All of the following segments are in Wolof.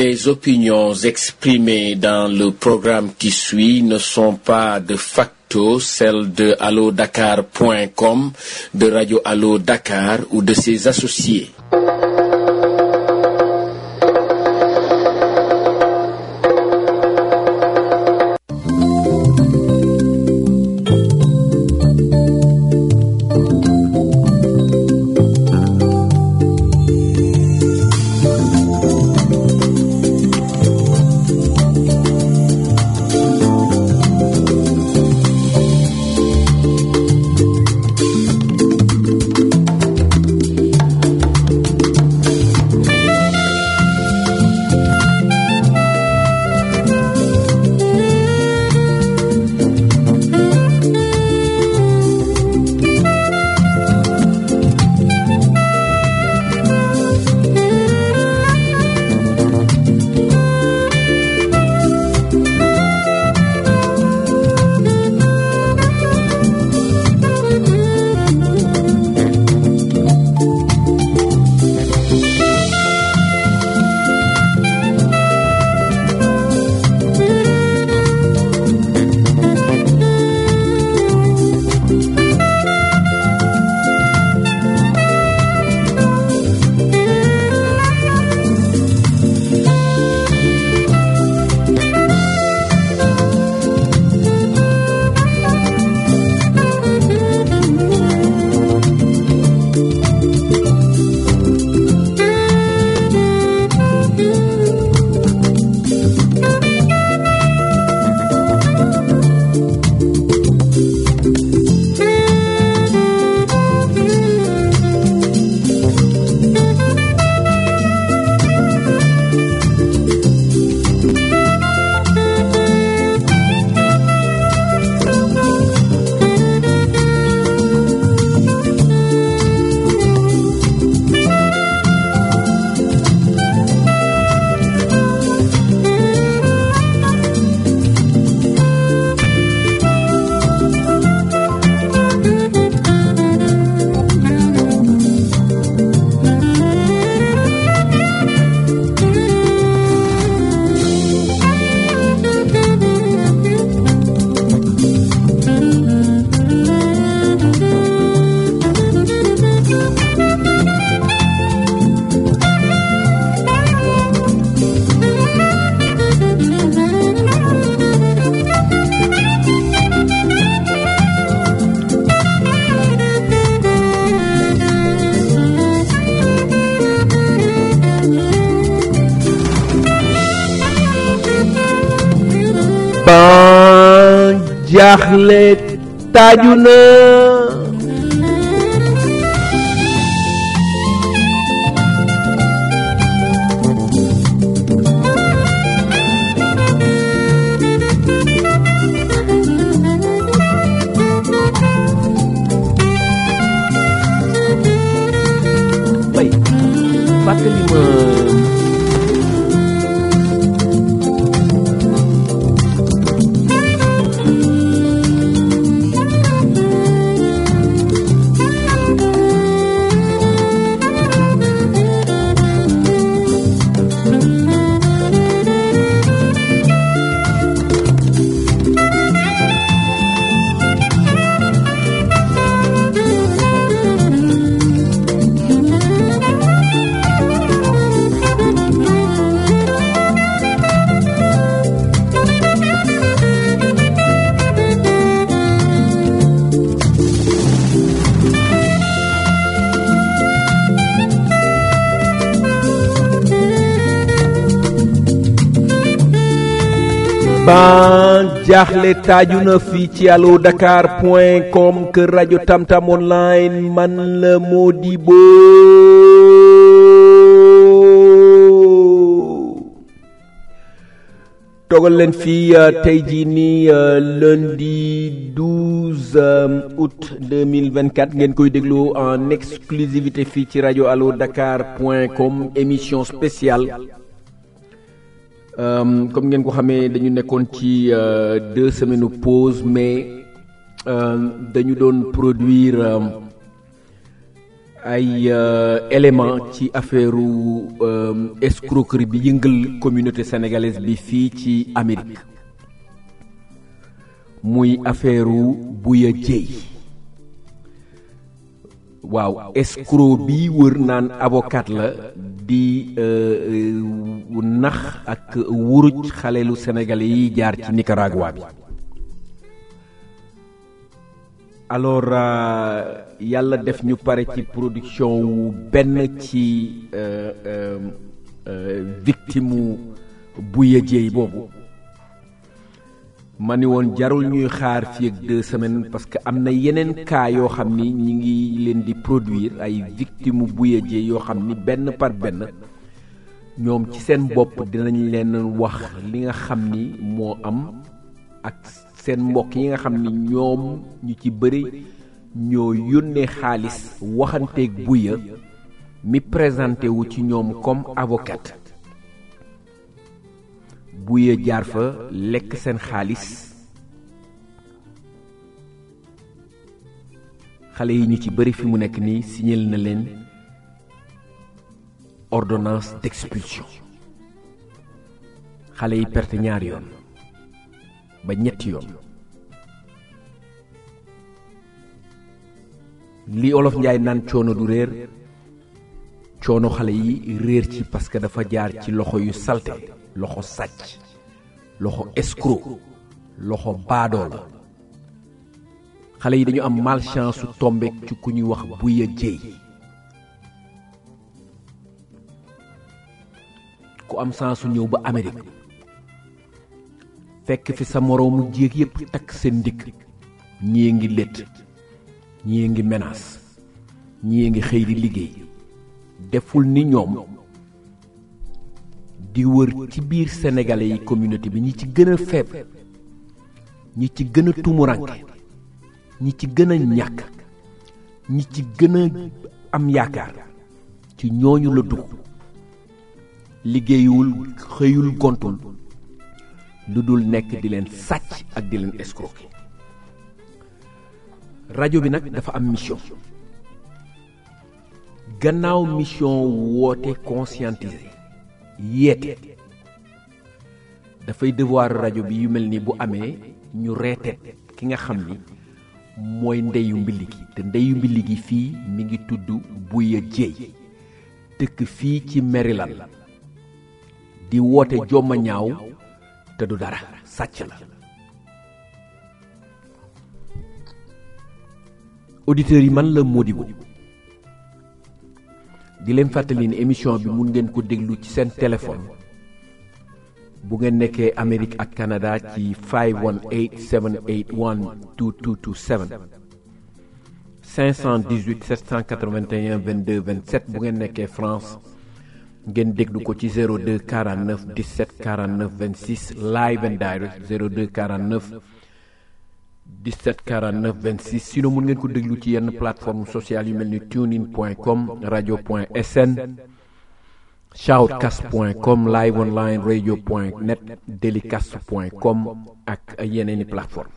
Les opinions exprimées dans le programme qui suit ne sont pas de facto celles de allodakar.com, de Radio Allo Dakar ou de ses associés. ban jaaxle taaju na bay fàttali ma ban jaaxle taaju na fii ci allo dakar point com kër rajo tamtam online man la Modibo togal leen fii tey jii nii lundi 12 août 2024 ngeen koy déglu en exclusivité fii ci rajo allo dakar point com émission spéciale comme ngeen ko xamee dañu nekkoon ci deux semaines pause mais dañu doon produire ay élément ci affaire escroquerie bi yëngal communauté sénégalaise bi fii ci Amérique muy affaire Bouya Dièye waaw escroc bi wër naan avocat la di nax ak wuruj xalelu sénégalais yi jaar ci Nicaragua bi alors yàlla def ñu pare ci production wu benn ci victime Bouya Dièye boobu ma ni woon jarul ñuy xaar fii ak deux semaines parce que am na yeneen cas yoo xam ni ñi ngi leen di produire ay victime Bouya Dièye yoo xam ni benn par benn ñoom ci seen bopp dinañ leen wax li nga xam ni moo am ak seen mbokk yi nga xam ni ñoom ñu ci bëri ñoo yónnee xaalis waxanteeg Bouya mi présenté wu ci ñoom comme avocat Bouya jaar fa lekk seen xaalis xale yi ñu ci bëri fi mu nekk nii signal na leen ordonnance d'expulsion xale yi perte ñaari yoon ba ñetti yoon li olof njaay naan coono du réer coono xale yi réer ci parce que dafa jaar ci loxo yu salte loxo sàcc loxo escroc loxo baadoo la xale yi dañu am malchance su tombeek ci ku ñuy wax Bouya Dièye ku am chance su ñëw ba Amérique fekk fi sa moroomu jéeg yépp takk seen ndigg ñii ngi létt ñii ngi menace ñii ngi xëy di liggéey deful ni ñoom di wër ci biir sénégalais yi communauté bi ñi ci gën a faible ñi ci gën a tumuranke ñi ci gën a ñàkk ñi ci gën a am yaakaar ci ñooñu la dugg liggéeyul xëyul gontul lu dul nekk di leen sàcc ak di leen escroquer rajo bi nag dafa am mission gannaaw mission woote conscientiser yeete dafay devoir rajo bi yu mel ni bu amee ñu reeteet ki nga xam ni mooy ndeyu mbilli gi te ndeyu mbilli gi fii mi ngi tudd Bouya Dièye dëkk fii ci Maryland di woote jomma ñaaw te du dara sàcc la auditeurs yi man la Modibo di leen fàttali ni émission bi mun ngeen ko déglu ci seen téléphone bu ngeen nekkee Amérique ak Canada ci 518 781 2227 518 781 22 27 bu ngeen nekkee France ngeen déglu ko ci 02 49 17 49 26 live and direct 02 49 17 49 26 sinon mun ngeen ko déglu ci yenn plateforme sociale yu mel ni tunein point com radio point sn shoutcast point com live online radio point net delicast point com ak yeneeni plateforme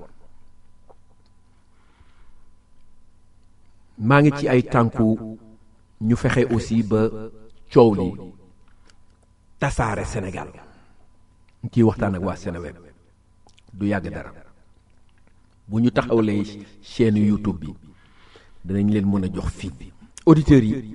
maa ngi ci ay tànku ñu fexe aussi ba coow li tasaare Sénégal ñu ciy waxtaan ak waa Seneweb du yàgg dara bu ñu taxawlee chaîne YouTube bi danañ leen mën a jox fii bi auditeurs yi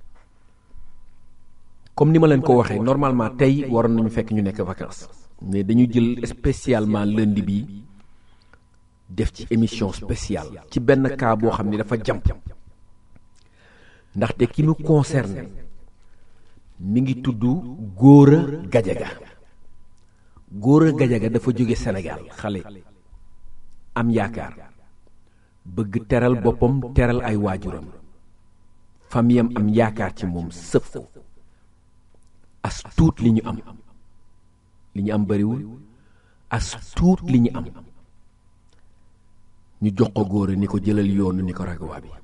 comme ni ma leen ko waxee normalement tey waroon nañu fekk ñu nekk vacances mais dañu jël spécialement lundi bi def ci émission spéciale ci benn cas boo xam ni dafa jàmp ndaxte ki mu concerné mi ngi tudd Gora Gadiaga Gora Gadiaga dafa jóge Sénégal xale am yaakaar bëgg teral boppam teral ay waajuram famiyam am yaakaar ci moom sëf ko as tuut li ñu am li ñu am bariwul as tuut li ñu am ñu jox ko góor ni ko jëlal yoonu Nicaragua bi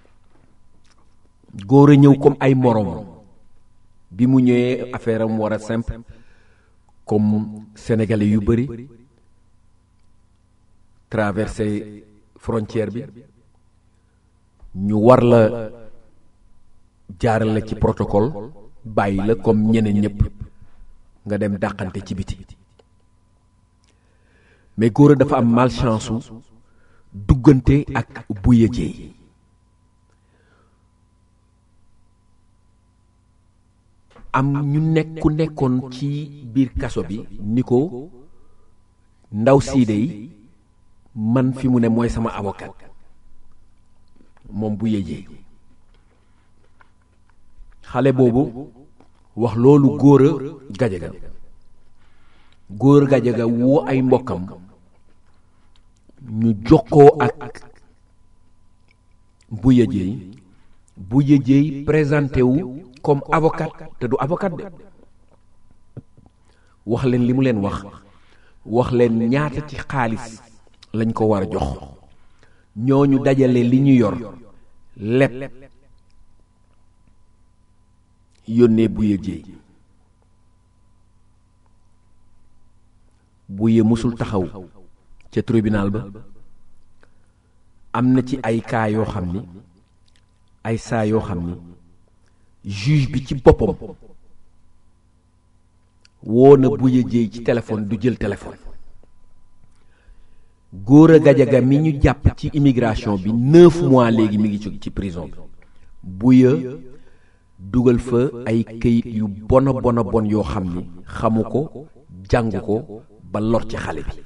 góor a ñëw comme ay moroom bi mu ñëwee affaire am war a simple comme sénégalais yu bari traversé frontière bi ñu war la jaaral la ci protocole bàyyi la comme ñeneen ñëpp nga dem dàqante ci biti mais góor dafa am malchance su duggante ak buye jeey am ñu nekk ku nekkoon ci biir kaso bi ni ko ndaw siide yi man fi mu ne mooy sama avocat moom bu yéjee xale boobu wax loolu góor a gajaga góor a gajaga woo ay mbokkam ñu jokkoo ak bu yéjee bu yéjee présenté wu comme avocat te du avocat de wax leen li mu leen wax wax leen ñaata ci xaalis lañ ko war a jox ñooñu dajale li ñu yor lépp yónnee buye jéey buye musul taxaw ca tribunal ba am na ci ay cas yoo xam ni ay saa yoo xam ni juge bi ci boppam woo na buye jéey ci téléphone du jël téléphone góor a gajaga mi ñu jàpp ci immigration bi neuf mois léegi mi ngi ci ci prison bi buya dugal fa ay këyit yu bona bona bon yoo xam ni xamu ko jàng ko ba lor ci xale bi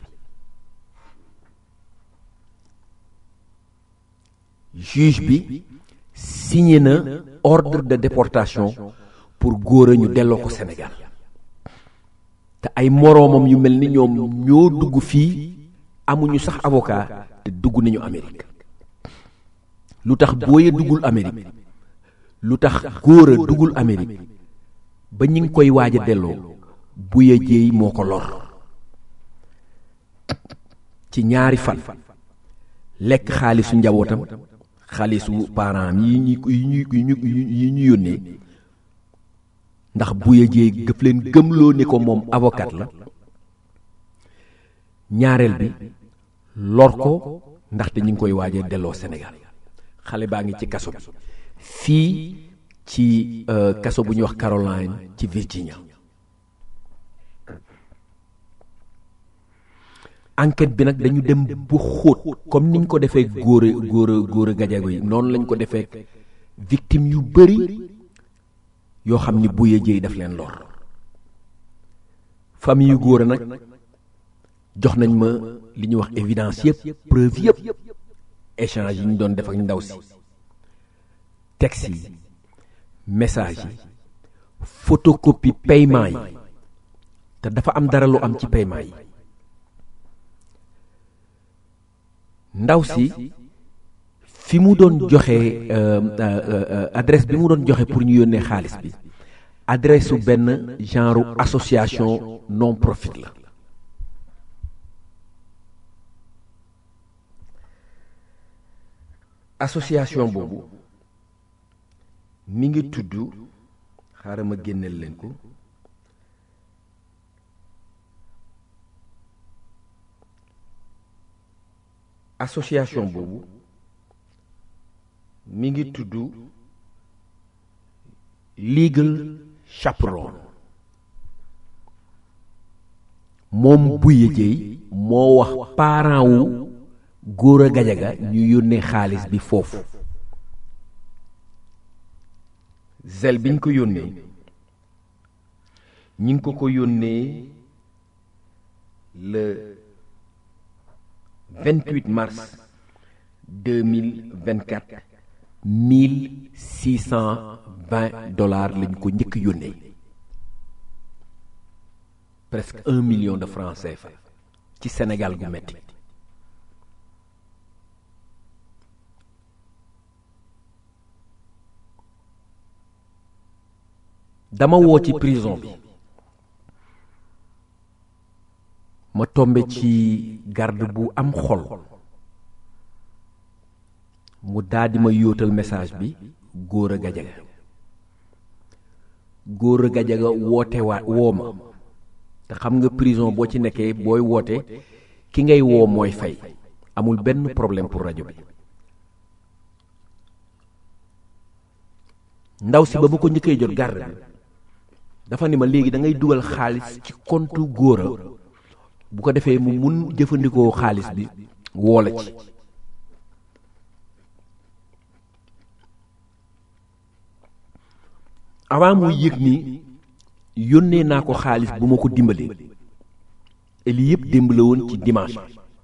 juge bi signé na ordre de déportation pour góor a ñu delloo ko Sénégal te ay moroomam yu mel ni ñoom ñoo dugg fii amuñu sax avocat te dugg nañu Amérique lu tax booye duggul Amérique lu tax góor a duggul Amérique ba ñi ngi koy waaj a delloo buye jéey moo ko lor ci ñaari fan lekk xaalisu njabootam xaalisu parents yi ñu yi ñu yi ñu yi ñu yónnee ndax buye jéey gëf leen gëmloo ni ko moom avocat la ñaareel bi lor ko ndaxte ñu ngi koy waajee delloo Sénégal xale baa ngi ci kaso bi fii ci kaso bu ñuy wax Caroline ci Virginia enquête bi nag dañu dem bu xóot comme niñ ko defee góor a góor a góor a gajago yi noonu lañ ko defee victime yu bëri yoo xam ni buye jéey daf leen lor famille yu góor a nag jox nañ ma li ñuy wax évidence yëpp preuve yëpp échange yi ñu doon def ak ndaw si texte yi message yi photocopie paiement yi te dafa am dara lu am ci paiement yi ndaw si fi mu doon joxe adresse bi mu doon joxe pour ñu yónnee xaalis bi adresse su benn genre association non profit la association boobu mi ngi tudd xaaral ma génneel leen ko association boobu mi ngi tudd legal chaperon moom buye jéey moo wax parent wu góor a gajaga ñu yónnee xaalis bi foofu zel biñ ko yónnee ñi ngi ko ko yónnee le 28 mars 2024 1620 dollars lañ ko njëkk yónnee presque un million de francs CFA ci Sénégal gu metti dama woo ci prison bi ma tombe ci garde bu am xol mu daldi ma yóotal message bi góor a gajaga góor a gajaga woote waa woo ma te xam nga prison boo ci nekkee booy woote ki ngay woo mooy fay amul benn problème pour rajo bi ndaw si ba ma ko njëkkee jot garde bi dafa ni ma léegi da ngay dugal xaalis ci compte góora bu ko defee mu mun jëfandikoo xaalis bi woola ci avant muy yëg ni yónnee naa ko xaalis bu ma ko dimbalee et lii yëpp démb la woon ci dimanche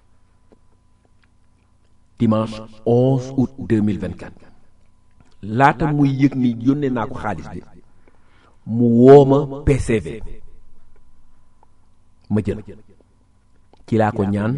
dimanche 11 août 2024 laata muy yëg ni yónnee naa ko xaalis bi mu wooma PCV ma jël ci laa ko ñaan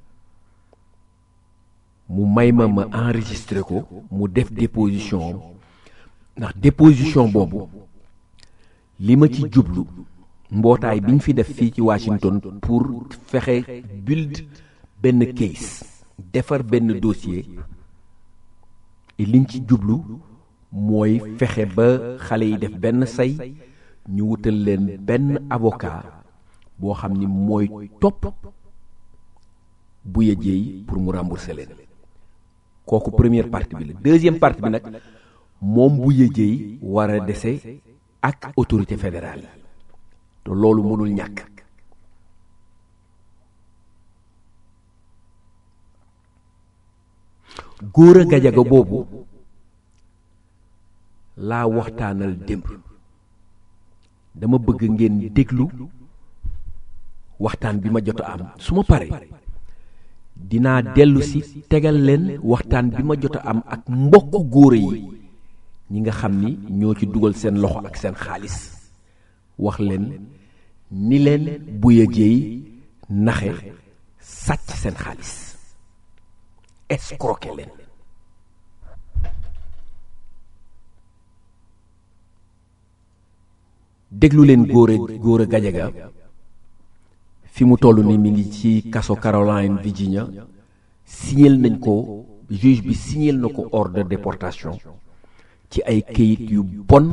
mu may ma ma enregistré ko mu def déposition ndax déposition boobu li ma ci jublu mbootaay bi ñu fi def fii ci Washington pour fexe build benn case defar benn dossier et liñ ci jublu mooy fexe ba xale yi def benn say ñu wutal leen benn avocat boo xam ni mooy topp bu yëjeey pour mu rembourser leen kooku première partie bi la deuxième partie bi nag moom bu yëjeey war a dese ak autorité fédérale yi te loolu mënul ñàkk góor a gajaga boobu laa waxtaanal démb dama bëgg ngeen déglu waxtaan bi ma jot a am su ma paree dinaa dellu si tegal leen waxtaan bi ma jot a am ak mbokk góor yi ñi nga xam ni ñoo ci dugal seen loxo ak seen xaalis wax leen ni leen bu yëgeey naxe sàcc seen xaalis escroquer leen déglu leen góor a góor a gajaga fi mu toll ni mi ngi ci kaso Caroline Virginia signal nañ ko juge bi signal na ko ordre de déportation ci ay këyit yu bon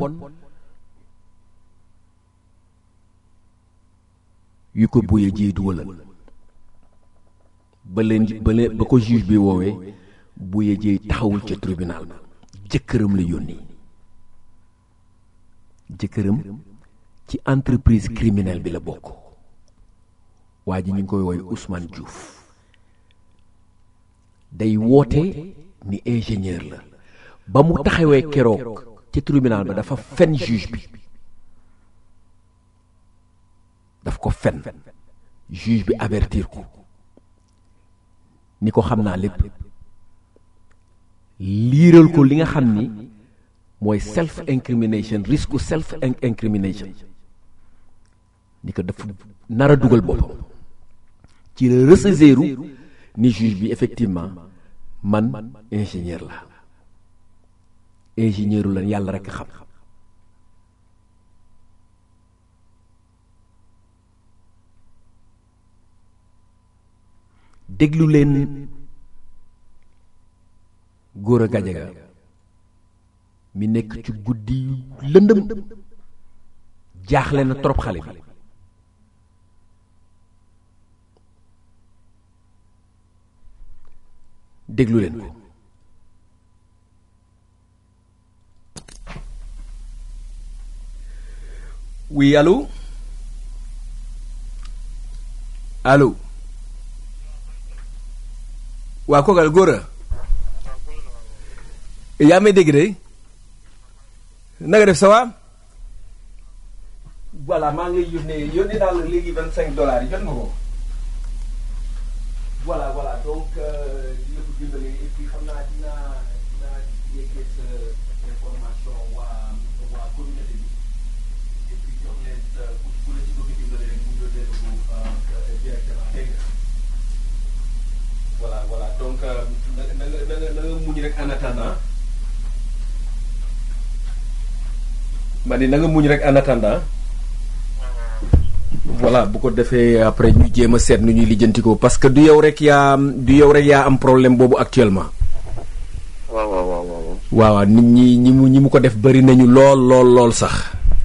yu ko buye ji dugalal ba leen ba leen ba ko juge bi woowee buye ji taxawul ca tribunal ba jëkkëram la yónni jëkkëram ci entreprise criminelle bi la bokk waa ji ñu ngi koy woy Ousmane Diouf day woote ni ingénieur la ba mu taxawee keroog ci tribunal ba dafa fen juge bi daf ko fen juge bi avertir ko ni ko xam naa lépp liiral ko li nga xam ni mooy self incrimination risque self incrimination ni ko dafa nar a dugal boppam ci la ressaisiru ni juge bi effectivement man ingénieur la ingénieur la yàlla rekk xam déglu leen góor a gajaga mi nekk ci guddi yu lëndëm jaaxle na trop xale bi déglu leen ko oui allô allô waa koogal góor a yaa may dégg de na nga def ça va voilà maa ngi lay yónnee yónnee naa la léegi vingt cinq dollars yi jot nga ko voilà voilà donc dina ko dimbale et puis xam naa dinaa dinaa yeggee sa information waa waa communauté bi et puis jox leen ku la ci bëgg dimbale rek mu yónnee ko directement dégg nga voilà voilà donc na na nga na nga na nga muñ rek en attendant ma ni na nga muñ rek en attendant voilà bu ko defee après ñu jéem a seet nu ñuy lijjantikoo parce que du yow rek yaa du yow rek yaa am problème boobu actuellement. waaw waaw waaw waaw. waaw nit ñi ñi mu ñi mu ko def bari nañu lool lool lool sax.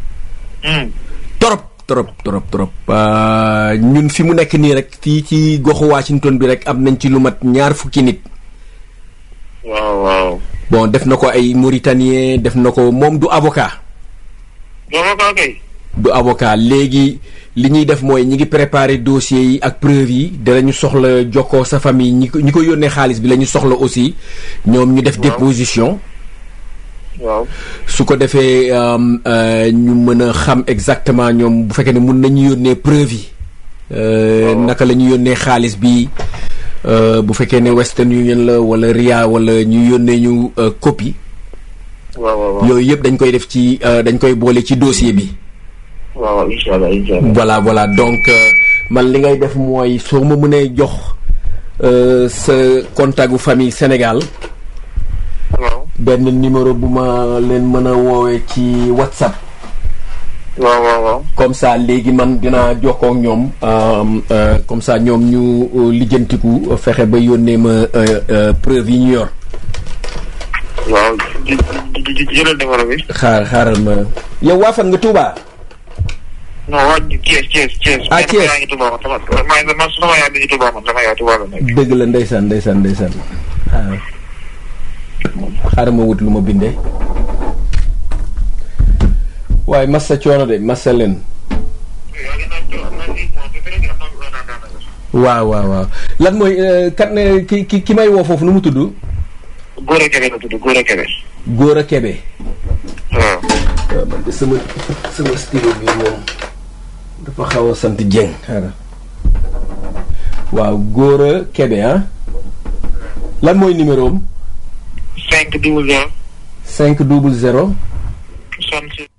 trop trop trop trop. ñun fi mu nekk nii rek fii ci goxu Washington bi rek am nañ ci lu mat ñaar fukki nit. waaw waaw. bon def na ko ay Mauritanien def na ko moom du avocat doo avocat kay. du avocat léegi li ñuy def mooy ñi ngi préparer dossier yi ak preuve yi danañu soxla jokkoo sa famille ñi ko ñi ko yónnee xaalis bi la ñu soxla aussi ñoom ñu def Waaw. déposition waaw. su ko defee euh, euh, ñu mën a xam exactement ñoom bu fekkee ne mun nañu yónnee preuve yi euh, Waaw. naka la ñu yónnee xaalis bi euh, bu fekkee ne Western Union la wala Ria wala ñu yónnee ñu euh, copie waaw waaw waaw. yooyu yëpp dañ koy def ci euh, dañ koy boole ci dossier bi waaw waaw incha allah incha allah. voilà voilà donc euh, man li ngay def mooy soo ma mënee jox euh, sa contact gu famille Sénégal waaw. benn numéro bu ma leen mën a woowee ci WhatsApp waaw waaw waaw. comme ça léegi man dinaa jokkoo ak ñoom euh, euh, comme ça ñoom ñu euh, lijjantiku euh, fexe ba yónnee ma euh, euh, preuve yi ñu yor waaw di di di jëlal numéro bi. xaar xaaral ma yow waa fan nga Touba non waa Thiès Thiès Thiès. Ah, Thiès. yaa ngi Touba man sama maa ngi man sama yaay mi ngi Touba man sama yaay Touba la nekk. dëgg la ndeysaan ndeysaan ndeysaan xaaral xaaral ma wut lu ma bindee waaye massa coono de massa leen waaw waaw waaw lan mooy euh, kat ne ki ki ki may woo foofu nu mu tudd Góor a Kebe la tudd Góor a Kebe. Góora Kebe waaw. waaw man de sama sama stylo bi moom dafa xaw a sant Dieng xaaral waaw Góora Kebe ah lan mooy numéro am cinq double zéro. 5 double 0 soixante six.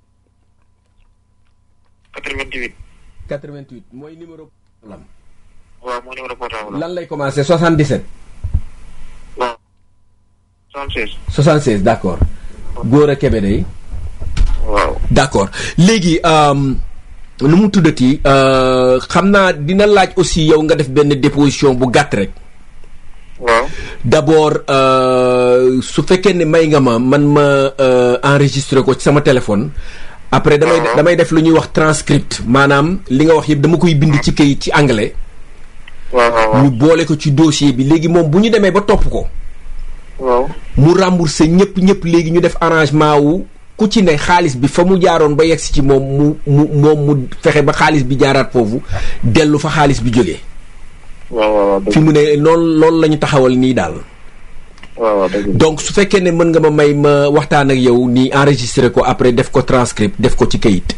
quatre vingt huit. 88 mooy numéro lam waaw moo numéro portable la. lan lay commencé 77 waaw. soixante six. 76 d'accord Góora Kebe day waaw. d'accord léegi euh, nu mu tuddati euh, xam naa dina laaj aussi yow nga def benn déposition bu gàtt rek waaw. d'abord euh, su fekkee ne may nga ma man ma euh, enregistrer ko ci sama téléphone après damay waaw. damay def lu ñuy wax transcript maanaam li nga wax yëpp dama koy bind ci kayit ci anglais waaw waaw waaw. ñu boole ko ci dossier bi léegi moom bu ñu demee ba topp ko waaw. mu remboursé ñëpp ñëpp léegi ñu def arrangement wu ku ci ne xaalis bi fa mu jaaroon ba yegsi ci moom mu mu moom mu fexe ba xaalis bi jaaraat foofu dellu fa xaalis bi jógee waaw waaw waaw dëgg fi mu ne loolu loolu la ñu taxawal nii daal waaw waaw dëgg donc su fekkee ne mën nga ma may ma waxtaan ak yow nii enregistré ko après def ko transcript def ko ci kayit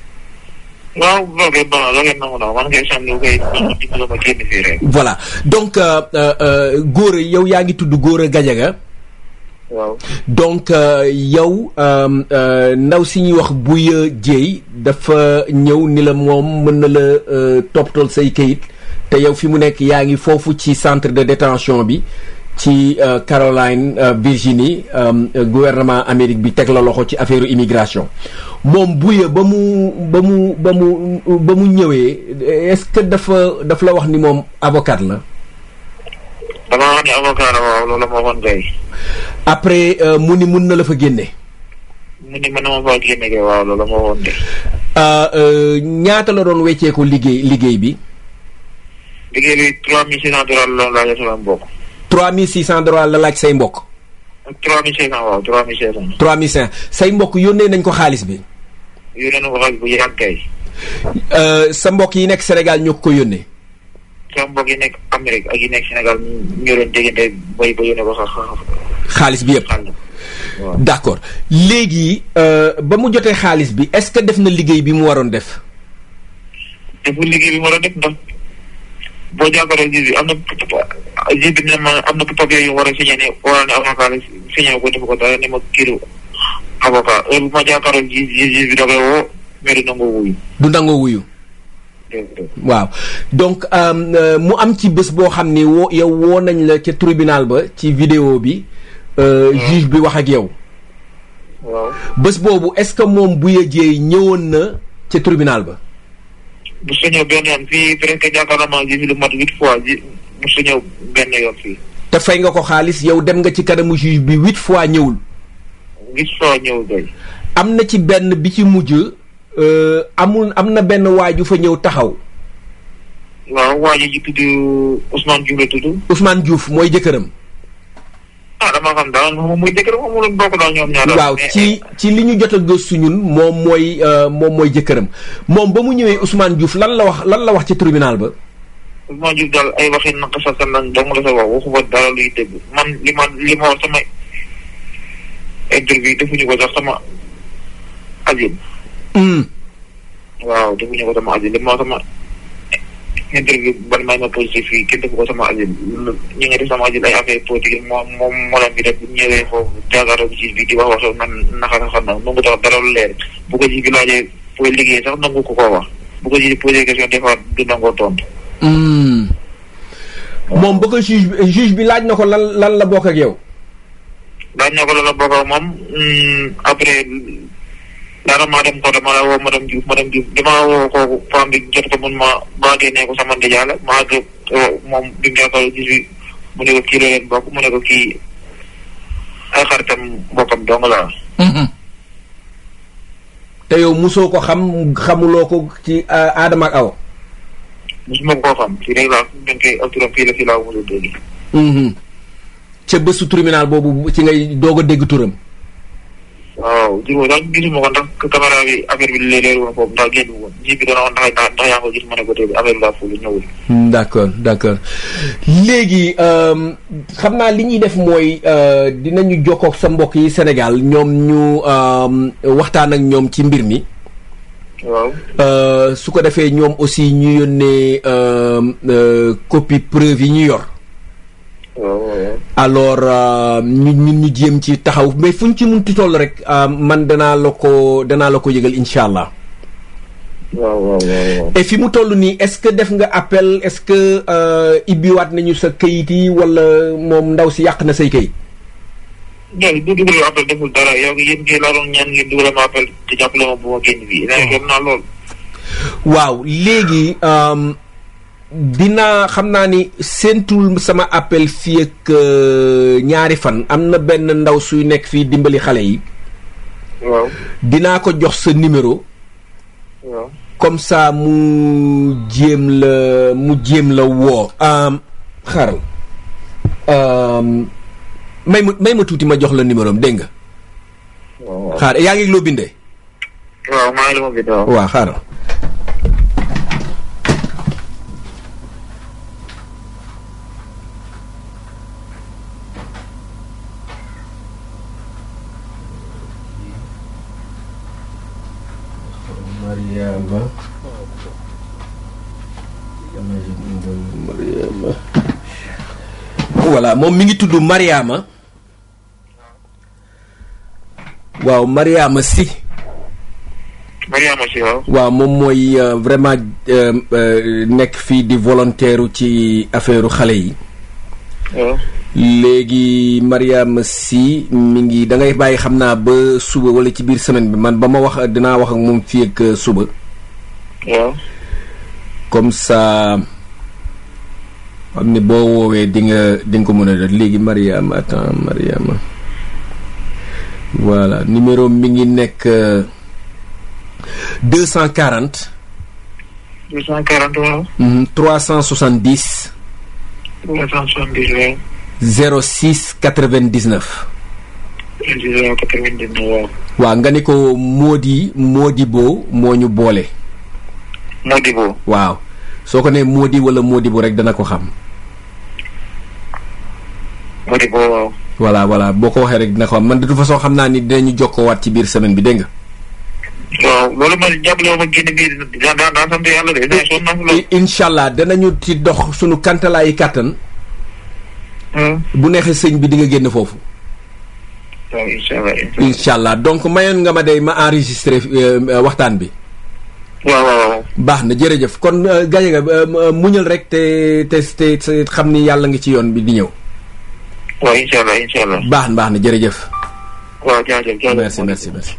waaw loolu bon loolu nangu na man ngay sànni koy dimbali ma génn fii rek. voilà donc euh, euh, euh, Gora yow yaa ngi tudd Gora Gadiaga waaw. donc euh, yow euh, euh, ndaw si ñuy wax Bouya Dieye dafa ñëw ni la moom mën na la euh, toppatool say kayit te yow fi mu nekk yaa ngi foofu ci centre de détention bi ci euh, Caroline euh, Virginie euh, euh, gouvernement Amérique bi teg la loxo ci affaire immigration moom Bouya ba mu ba mu ba mu ba mu ñëwee est-ce que dafa dafa la wax ni moom avocat la dama wax ne avocat la waaw loolu ma waxoon kay. après euh, mu ni mun na la fa génne mu ni mën na ma faa génne kay waaw loolu ma waxoon de. Euh, euh, ñaata la doon wecceeku liggéey liggéey bi liggéey bi trois mille six cent dollars la doon laajee sama mbokk. 3600 dollars la laaj say mbokk trois mille cinq cent waaw trois mille cinq cent. 3500 say mbokk yónnee nañ ko xaalis bi yónnee na ko xaalis bu yàgg kay. Euh, sa mbokk yi nekk Sénégal ñoo ko ko yónnee sama mbokk yi nekk Amérique ak yi nekk Sénégal ñu doon déggante bay ba yónnee ko xa xa xaalis bi yëpp xaalis. waaw. d'accord léegi euh, ba mu jotee xaalis bi est-ce que def na liggéey bi mu waroon def te pour liggéey bi ma doon def ndax boo jàkkaarloo ji bi am na ji bi ne ma am na papier yu war a signé ne war ne avocat la signé ko def ko dara ne ma kiiru avocat heure bu ma jàkkaarloo ji ji ji bi da koy woo mais du nangoo wuyu. du nangoo wuyu dégg nga. waaw donc euh, euh, mu am ci bés boo xam ni woo yow woo nañ la ca tribunal ba ci vidéo bi euh, juge bi wax ak yow waaw bés boobu est-ce que moom Bouya Dieye ñëwoon na ca tribunal ba bu sa ñëw benn yoon fii presque jàkkaarloo ma ji bi lu mat huit fois ji bu sa ñëw benn yoon fii te fay nga ko xaalis yow dem nga ci kanamu juge bi huit fois ñëwul huit fois ñëw doy. am na ci benn bi ci mujj euh, amul am na benn waaju fa ñëw taxaw waaw waa ji ji tudd Ousmane Diouf la tudd. Ousmane Diouf mooy jëkkëram ah dama xam daal moom muy jëkkër moom mu bokk daal ñoom ñaar. waaw ci ci li ñu jot a gëstu ñun moom mooy moom mooy jëkkëram moom ba mu ñëwee Ousmane Diouf lan la wax lan la wax ci tribunal ba. Ousmane Diouf daal ay waxi naka sa sa lan dong la sa wax waxu fa dara luy dégg man li ma li ma wax sama interview defuñu ko sax sama asile. waaw defuñu ko sama asile li ma wax sama interview ban may ma positif fii kenn defu ko sama asile ñi nga def sama asile ay affaire politique moom moom moo leen bi def bu ñëwee foofu jàkkaarloo bi bi di wax wax man naka nga xam na nangu tax dara lu leer bu ko ji bi laajee pour liggéey sax nangu ko koo wax bu ko ji posé question des fois du nangoo tontu. moom ba ko juge bi juge bi laaj na ko lan lan la bokk ak yow. laaj na ko lan la bokk ak moom après daanaka maa dem ko dama la woo madame Diouf madame Diouf damaa woo kooku femme bi jot ko mun ma maa génnee ko sama ndijaay la maa gë moom bi mu jàkkaarloo juge bi mu ne ko kii la leen bokk mu ne ko kii ay xaritam bokkam dong la. te yow musoo ko xam xamuloo ko ci Adama ak Awa. musuma koo xam fii rek laa dañ koy ak turam fii la fii laa mos a dégg. ca bésu tribunal boobu ci ngay doog a dégg turam. waaw jur boobu daal gisuma ko ndax caméra bi affaire bi léeg-léeg woon foofu ndax génn woon ji bi doon woon ndax ndax yaa ngi ko gis ma ne ko tey affaire bi daa fulu ñëwul. d' accord d' accord léegi xam naa li ñuy def mooy dinañu jokkoog sa mbokk yi Sénégal ñoom ñu waxtaan ak ñoom ci mbir mi. waaw. su ko defee ñoom aussi ñu yónnee copie preuve yi ñu yor. waaw alors ñu ñun ñu jéem ci taxaw mais fu ñu ci munti toll rek man danaa la ko danaa la ko yëgal incha allah. waaw waaw waaw. et fi mu toll nii est-ce que def nga appel est-ce que ibbiwaat nañu sa kayit yi wala moom ndaw si yàq na say kayit. ñoom bu dugalee appel deful dara yow yéen kay laa doon ñaan ngeen dugal ma appel te jàppale ma bu ma génn fii. nee na naa lool. waaw léegi dinaa xam naa ni séentul sama appel fii ak ñaari fan am na benn ndaw suy nekk fii dimbali xale yi. waaw. dinaa ko jox sa numéro. waaw. comme ça mu jéem la mu jéem la woo. xaaral may ma may ma tuuti ma jox la numéro am dégg nga. waaw xaar yaa ngi loo bindee. waaw maa ngi la ma bind waaw. waaw xaaral. Mariama Mariama voilà moom mi ngi tudd Mariama waaw Mariama si Mariama si waaw. waaw moom mooy vraiment nekk fii di volontaire ci affaire xale yi waaw. léegi Mariama si mi ngi da ngay bàyyi xam naa ba suba wala ci biir semaine bi man ba ma wax dinaa wax ak moom fii ak suba waaw. comme ça xam ne boo woowee di nga di nga ko mën a def léegi Mariama attends Mariama voilà numéro mi ngi nekk deux cent quarante deux cent quarante waaw. trois cent soixante dix trois cent soixante-dix waaw. zéro six quatre vingt dix neuf zéro quatre-vingt-dix-neuf waaw. waaw nga ni ko Mody Modibo moo ñu boole Modibo. waaw soo ko nee Mody wala Modibo rek dana ko xam Modibo waaw. voilà voilà boo ko waxee rek dina ko xam man de toute façon xam naa ni dinañu jokkoowaat ci biir semaine bi dégg nga. waaw loolu man jàppale ma génn bii daan daan daan sant yàlla de daan sonn naa fi lool. incha allah danañu ci dox sunu kantalaayi kàttan waaw. bu neexee sëñ bi di nga génn foofu. waaw incha allah incha allah. incha allah donc mayoon nga ma day ma enregistré euh, waxtaan bi. waaw waaw waaw. baax na jërëjëf kon gaje nga muñal rek te te te te xam ni yàlla ngi ci yoon bi di ñëw. waaw incha allah incha allah. baax na baax na jërëjëf. waaw jaajëf jaajëf. merci merci merci.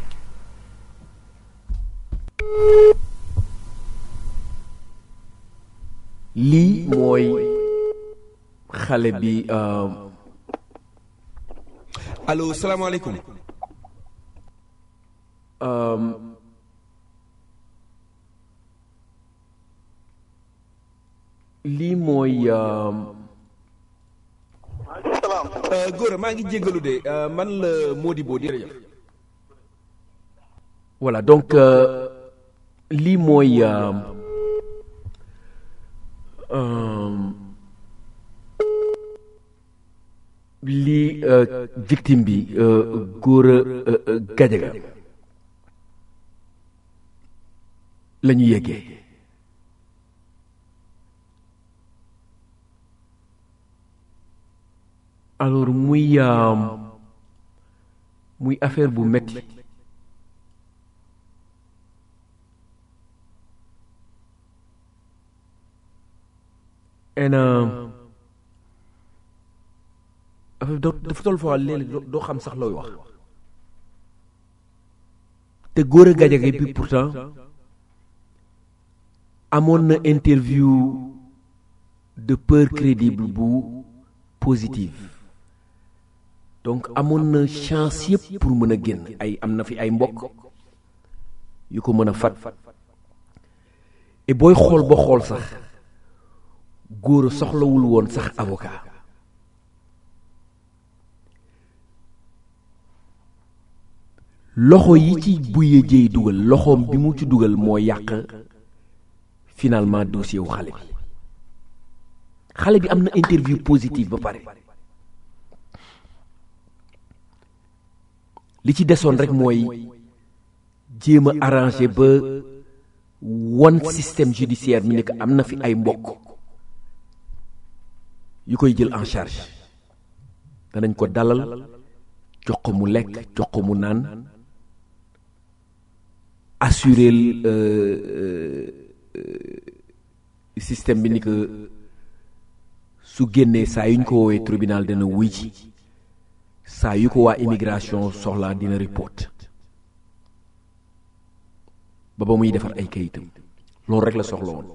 lii mooy xale bi allo salaamaaleykum. lii mooy Gora maa ngi jéggalu de euh, man la Modibo di jërëjëf voilà donc euh, lii mooy euh, euh, lii euh, victime bi euh, Gora euh, euh, Gadiaga la ñu yeggee alors muy euh, muy affaire bu metti en euh, affaire da- dafa toll foo léeg-léeg doo- doo xam sax looy wax te Gora Gadiaga bi pourtant amoon na interview de peur crédible bu positive donc amoon na chance yëpp pour mën a génn ay am na fi ay mbokk yu ko mën a fat et booy xool ba xool sax Gora soxlawul woon sax avocat loxo yi ci buye jëy dugal loxoom bi mu ci dugal moo yàq finalement dossier wu xale bi xale bi am na interview positive ba pare li ci desoon rek mooy jéem a arrangé ba wan système judiciaire mi ne que am na fi ay mbokk yu koy jël en charge danañ ko dalal jox ko mu lekk jox ko mu naan assurer euh, euh, système bi ni que su génnee saa yu ñu ko woowee tribunal dana wuy ci saa yu ko waa immigration soxlaa dina report ba ba muy defar ay kayitam loolu rek la soxla woon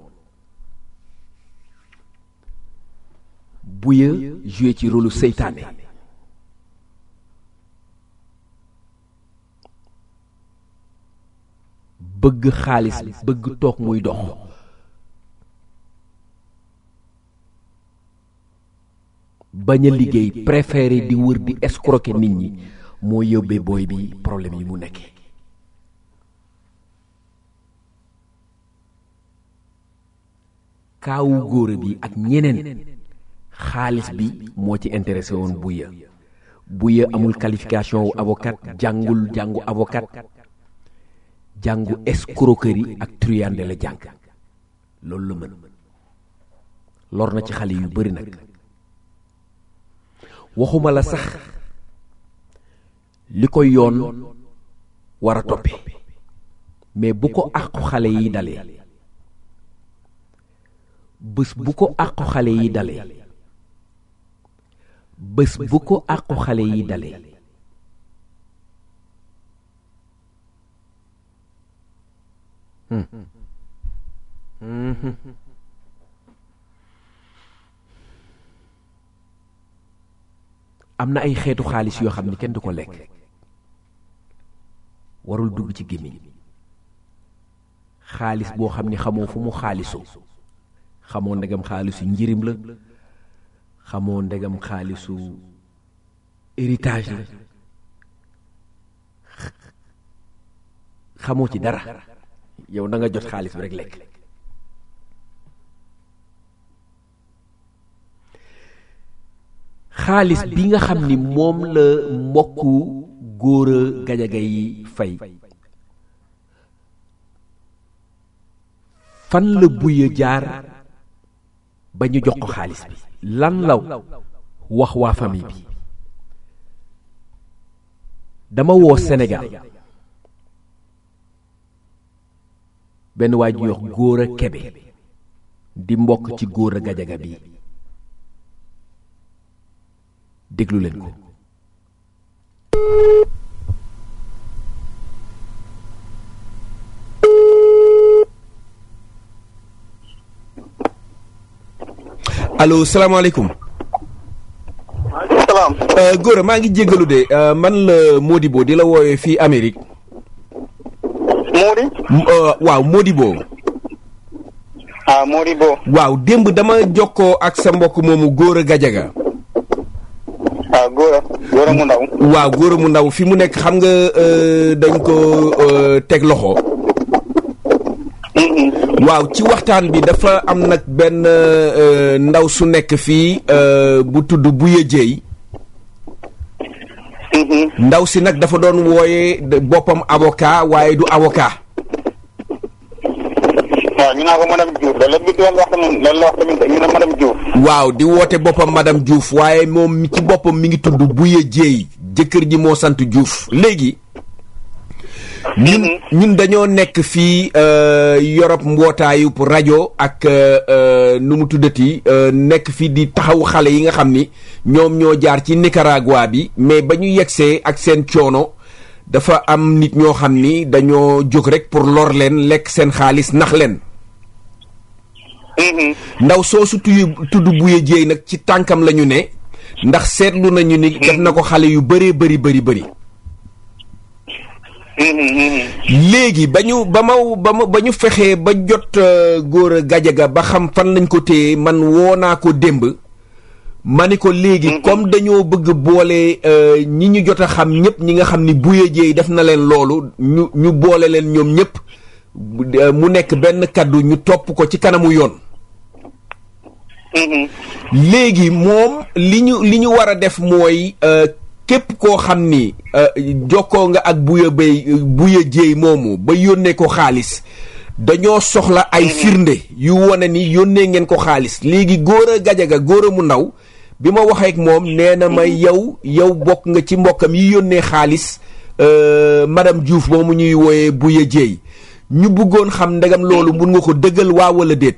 buya joué ci rôle seytaane bëgg xaalis bëgg toog muy dox bañ a liggéey préféré di wër di escroquer nit ñi moo yóbbee booy bi problème yi mu nekkee kaawu góora bi ak ñeneen xaalis bi moo ci intéressé woon buya buya amul qualification wu avocat jàngul jàngu avocat jàngu escroquerie ak truande la jàng loolu la mën lor na ci xale yu bari nag waxuma la sax li ko yoon war a toppe mais bu ko àqu xale yi dalee bés bu ko àqu xale yi dalee bés bu ko àqu xale yi dalee am na ay xeetu xaalis yoo xam ni kenn du ko lekk warul dugg ci gémmiñ xaalis boo xam ni xamoo fu mu xaalisoo xamoo ndegam xaalisu njirim la xamoo ndegam xaalisu héritage la xamoo ci dara yow na nga jot xaalis bi rek lekk xaalis bi nga xam ni moom la mbokku Gora Gadiaga yi fay fan la buya jaar ba ñu jox ko xaalis bi lan la wax waa famille bi dama woo Sénégal benn waa ju yox Gora Kebe di mbokk ci Gora Gadiaga bi déglu leen ko allo salaamaaleykum salaam. euh, Gora maa ngi jéggalu de euh, man la Modibo di la woowee fii Amérique Mody. M- euh, waaw Modibo ah Mody Bo. waaw démb dama jokkoo ak sa mbokk moomu Gora Gadiaga ah góor mu ndaw. waaw góor mu ndaw fi mu nekk xam nga euh, dañ ko euh, teg loxo. waaw ci waxtaan bi dafa am nag benn euh, ndaw su nekk fii euh, bu tudd Buya Jéy ndaw si nag dafa doon wooye de- boppam avocat waaye du avocat waaw ñu naa ko madame Diouf loolu la bi doon wax tamit loolu la wax tamit ñu ne madame Diouf. waaw di woote boppam madame Diouf waaye moom mi ci boppam mi ngi tudd Buya Jéy jëkkër ji moo sant Diouf léegi ñun ñun dañoo nekk fii euh, Europe mbootaayu pour rajo ak euh, euh, nu mu tuddati euh, nekk fii di taxaw xale yi nga xam ni ñoom ñoo jaar ci Nicaragua bi mais ba ñu yegsee ak seen coono dafa am nit ñoo xam ni dañoo jóg rek pour lor leen lekk seen xaalis nax leen ndaw soosu tuyu tudd buye jéey nag ci tànkam la ñu ne ndax seetlu nañu ni def na ko xale yu bëree bëri bëri bëri léegi ba ñu ba ma ba ma ba ñu fexee ba jot euh, góor a gajaga ba xam fan lañ ko téye man woo naa ko démb ma ni ko léegi comme dañoo bëgg boole euh, ñi ñu jot a xam ñëpp ñi nga xam ni buye jéey def na leen loolu ñu ñu boole leen ñoom ñëpp bu- euh, mu nekk benn kaddu ñu topp ko ci kanamu yoon léegi moom li ñu li ñu war a def mooy euh, képp koo xam ni euh, jokkoo nga ak buya bay buya jéey moomu ba yónnee ko xaalis dañoo soxla ay firnde yu wane ni yónnee ngeen ko xaalis léegi góor a gajaga góor a mu ndaw bi ma waxee ak moom nee na ma yow yow bokk nga ci mbokkam yi yónnee xaalis euh, madame Diouf moomu ñuy wooyee buya jéey ñu bëggoon xam ndegam loolu mun nga ko dëggal waa wala déet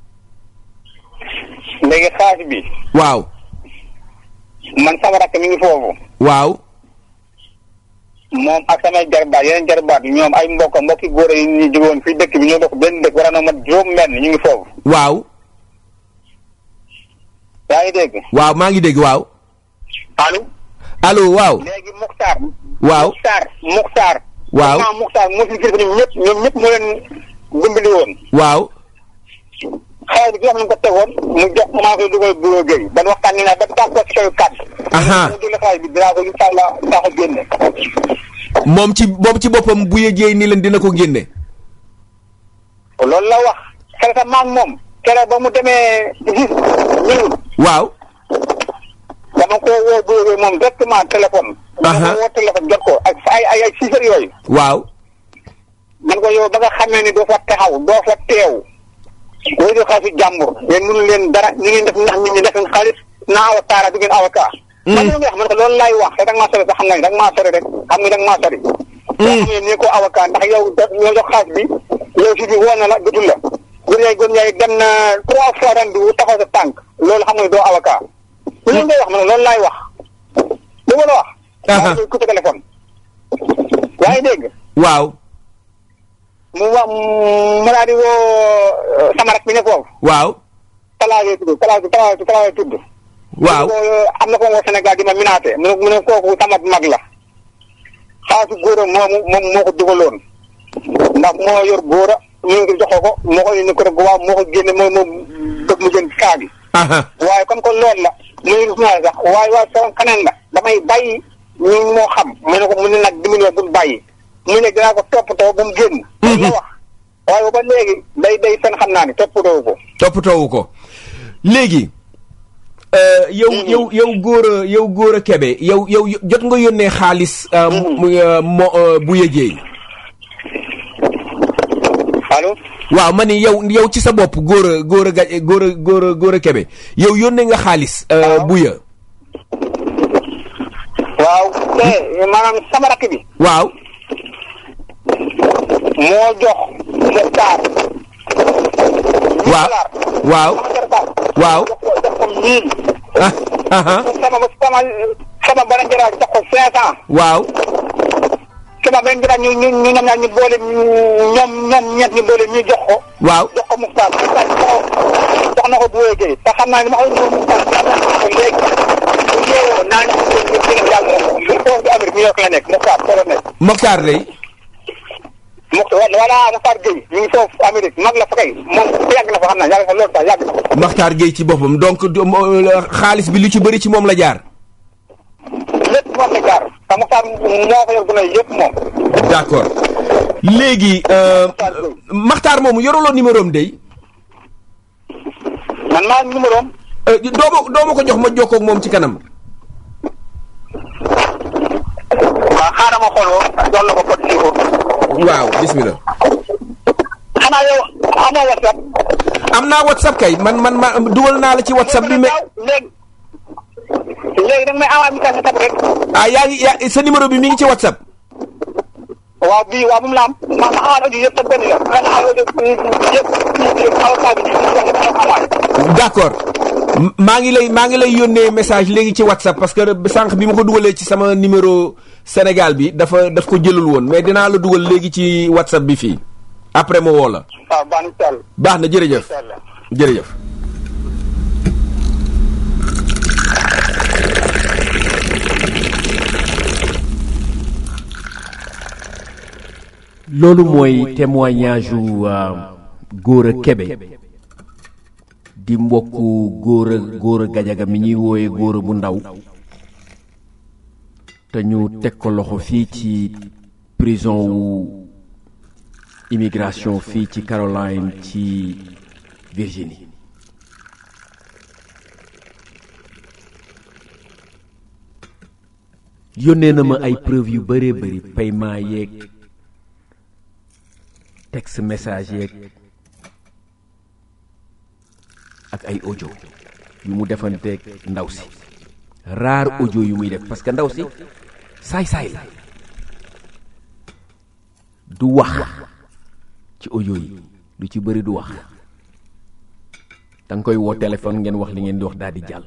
léegi xaalis bi waaw man sama rakk mi ngi foofu waaw moom ak samay jarbaat yeneen jarbaat ñoom ay mbokk mbokki góor yi ñu jógoon fii dëkk bi ñoo bokk benn dëkk war na mat juróom benn ñu ngi foofu waaw yaa ngi dégg waaw maa ngi dégg waaw allo allo waaw léegi Muxtaar waaw Muxtaar Muxtaar Waaw. vraiment Muxtaar moo fi kilifa ñoom ñëpp ñoom ñëpp moo leen dimbali woon waaw xaalis bi nga xam ne ko tegoon mu jox commencé dugal bureau Guèye ban waxtaan ni naa ba d'accord ci kaw kàddu Aha. mu dugal xaalis bi dinaa ko incha allah dinaa ko génne moom ci moom ci boppam bu yëjee ni leen dina ko génne loolu la wax kere sa maam moom kere ba mu demee gis ñëwul waaw dama ko woo bureau Guèye moom directement téléphone dama Aha. ko woo téléphone jot ko ak ay ay ay six heures yooyu waaw man ko yow ba nga xamee ni doo fa taxaw doo fa teew wéy di xaalis jàmbur yéen mënu leen dara ñu ngi def ndax nit ñi def seen xaalis naa avocat du ngeen avocat man lu nga wax man ko loolu laay wax te da nga maa sori sax xam nga ni da nga maa sori rek xam nga da nga maa sori yoo xam ne nii ko avocat ndax yow da ñoo jox xaalis bi yow si bi woo na la jotul la gur yaay gur yaay dem na trois fois ren du taxaw sa tànk loolu xam nga ni doo avocat lu ngay wax man loolu laay wax lu ma la wax Aha. maa ngi coupé téléphone yaa ngi dégg waaw mu wax mu daal di woo sama rak bi ne foofu waaw talaage tudd talaage talaage talaage tudd waaw mu ne ko, am na ko woo Sénégal di ma minaate mu ne mu ne kooku sama mag la xaalisu góora moomu moom moo ko dugaloon ndax moo yor góora ñu ngi joxoo ko moo ko indi ko rek waaw moo ko génne moo moo bëgg mu jënd kaa gi aha waaye comme que loolu la mu ne gis naa sax waaye waaye sama kaneen la damay bàyyi ñu moo xam mu ne ko mu ne nag dimbali ma bul bàyyi mu ne dinaa ko toppatoo ba mu génn loolu la wax waaye ba léegi day day fen xam naa ni toppatoo ko toppatoowu ko léegi euh, yow yow yow góor a yow góor a kebe yow yow jot nga yónnee xaalis euh, mu euh, mo euh, bu yëjee allo waaw ma ni yow yow ci sa bopp góor a góor a gaj góor a góor a góor a kebe yow yónnee nga xaalis euh, Waaw. bu ya waaw te maanaam sama rakk bi waaw moo jox Muxtaar waaw waaw sama jarbaat waaw jox ko jox ko mille ah aha sama sama sama beneen jaraat jox ko cinq cent waaw sama beneen jaraat ñu ñu ñu ñoom ñaar ñu boole ñoom ñoom ñeent ñu boole ñu jox ko waaw jox ko Muxtaar Muxtaar jox ko jox na ko bu wéegee te xam naa ne ma koy ñëw Muxtaar jox na ko léegi bu ñëwoo naa ñu ñu ñu ñu yàlla moom li foofu di Amérique New York la nekk Muxtaar foofu la nekk Mokhtar day Muxtaar voilà Muxtaar Gueye mi ngi foofu Amérique mag la fa kay moom yàgg na fa xam naa yàgg na loolu sax yàgg na fa Mokhtar Gueye ci boppam donc du- mo- xaalis bi lu ci bëri ci moom la jaar lépp te Mokhtar moo ko yor gën a yëpp moom. d'accord léegi euh, Maxtaar moomu yoruloo numéro am day man maa numéro am. Euh, doo ma doo ma ko jox ma jokkoo ak moom ci kanam waaw xaaral ma xool woon jox la ko code ci waaw bismillah xanaa yow amoo WhatsApp. am naa whatsapp kay man man ma dugal naa la ci whatsapp bi mais léegi léegi da nga may envoyé message WhatsApp rek. ah yaa ngi yaa sa numéro bi mi ngi ci whatsapp waaw bii waaw bu mu la am ma ma envoyé audio yëpp te benn la nga envoyé yëpp yëpp avocat bi envoyé. d'accord M- maa ngi lay maa ngi lay yónnee message léegi ci whatsapp parce que sànq bi ma ko dugalee ci sama numéro Sénégal bi dafa daf ko jëlul woon mais dinaa la dugal léegi ci whatsapp bi fii après ma woo la waaw baax na incha allah. baax na jërëjëf incha allah. jërëjëf loolu mooy témoignage u Gora Kebe di mbokku Gora Gora Gajaga mi ñuy wooye Gora bu ndaw te ñu teg ko loxo fii ci prison wu immigration fii ci Caroline ci Virginie yónnee na ma ay preuve yu bëree bëri paiement yeeg texte message yeeg ak ay audio yu mu defanteeg ndaw si rare audio yu muy def parce que ndaw si saay-saay la du wax ci audio yi lu ci bëri du wax da nga koy woo téléphone ngeen wax li ngeen di wax daal di jàll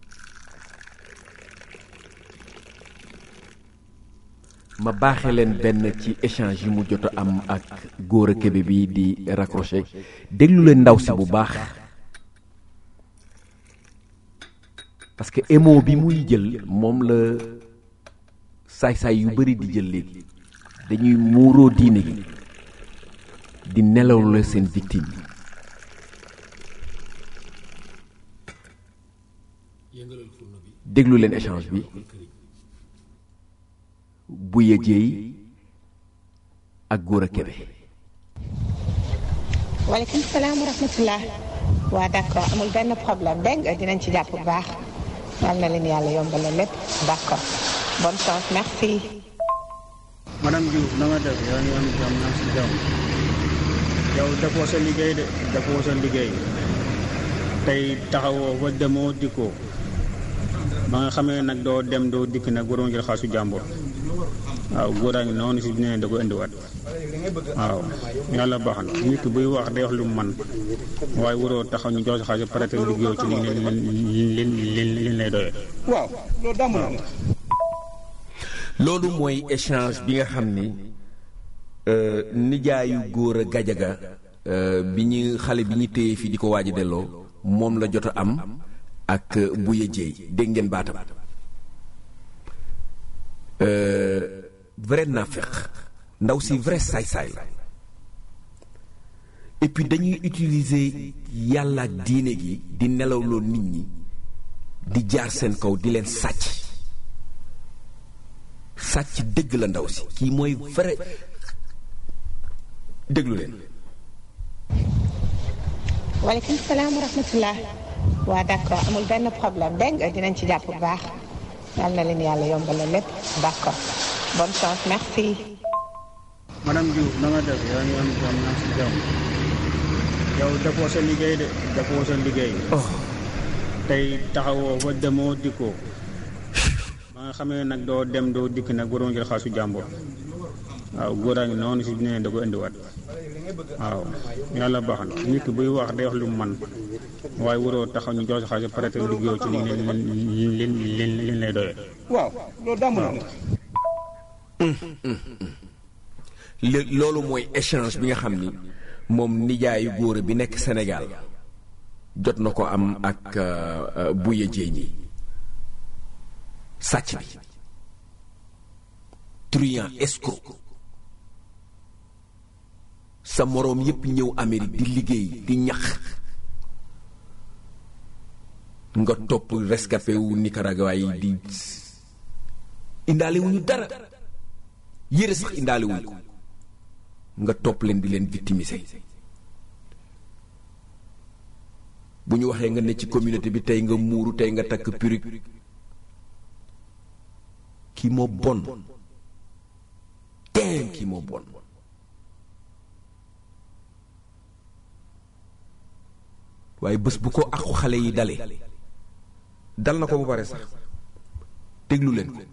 ma baaxee leen benn ci échange yi mu jot a am ak Gora Kebe bi di raccroché déglu leen ndaw si bu baax parce que émo bi muy jël moom la saay-saay yu bari di jël léegi dañuy muuroo diine gi di nelaw la seen victime déglu leen échange bi Buya Jéey ak Gora Kebe waaleykum salaam wa rahmatullah waa d'accord amul benn problème dégg nga dinañ ci jàpp bu baax yal na leen yàlla yombalal lépp d'accord bonne chance merci. madame Diouf na nga def yaa ngi am jàmm naa si jàmm yow defoo sa liggéey de defoo sa liggéey tey taxawoo ba demoo dikkoo ba nga xamee nag doo dem doo dikk nag waroon jël xaasu jàmbur waaw góoraa ngi noonu si nee da ko indiwaat waaw yàlla baax na nit ki buy wax day wax lu mu man waaye waroo taxaw ñu jox sa xaalis pare te liggéeyoo ci li li li li lay doyee waaw loolu daa mën a am. loolu mooy échange bi nga xam ni euh, nijaayu Gora Gajaga euh, bi ñu xale bi ñu téye fii di ko waaj a delloo moom la jot a am ak euh, Buya Jéey dégg ngeen baatam Euh, vrai naafeq ndaw si vrai saay-saay la et puis dañuy utiliser yàlla ak diine gi di nelawloo nit ñi di jaar seen kaw di leen sàcc sàcc dëgg la ndaw si kii mooy vrai déglu leen waaleykum salaam wa rahmatullah waa d'accord amul benn problème dégg nga dinañ ci jàpp bu baax yal na leen yàlla yombalal lépp d'accord bonne chance merci. madame Diouf na nga def yaa ngi am jàmm naa si jàmm yow defoo sa liggéey de defoo sa liggéey tey taxawoo ba demoo dikkoo ba nga xamee nag doo dem doo dikk nag waroon jël xaasu jàmbur waaw góoraa ngi noonu si nee da ko indiwaat waaw yàlla baax na nit ki buy wax day wax lu mu man waaye waroo taxaw ñu jox sa xaalis pare te liggéeyoo ci li li li li lay doyee waaw loolu daa mën a am. Le- loolu mooy échange bi nga xam ni moom nijaayu Gora bi nekk Sénégal jot na ko am ak euh, euh, Buya Jéey ñi sàcc bi truand escroc sa moroom yépp ñëw Amérique di liggéey di ñax nga topp rescapé wu Nicaragua yi di indaale wuñu dara yére sax indaale wuñ ko nga topp leen di leen victimiser bu ñu waxee nga ne ci communauté bi tey nga muuru tey nga takk perruque kii moo bon teen kii moo bon waaye bés bu ko aqu xale yi dale dal na ko ba pare sax déglu leen ko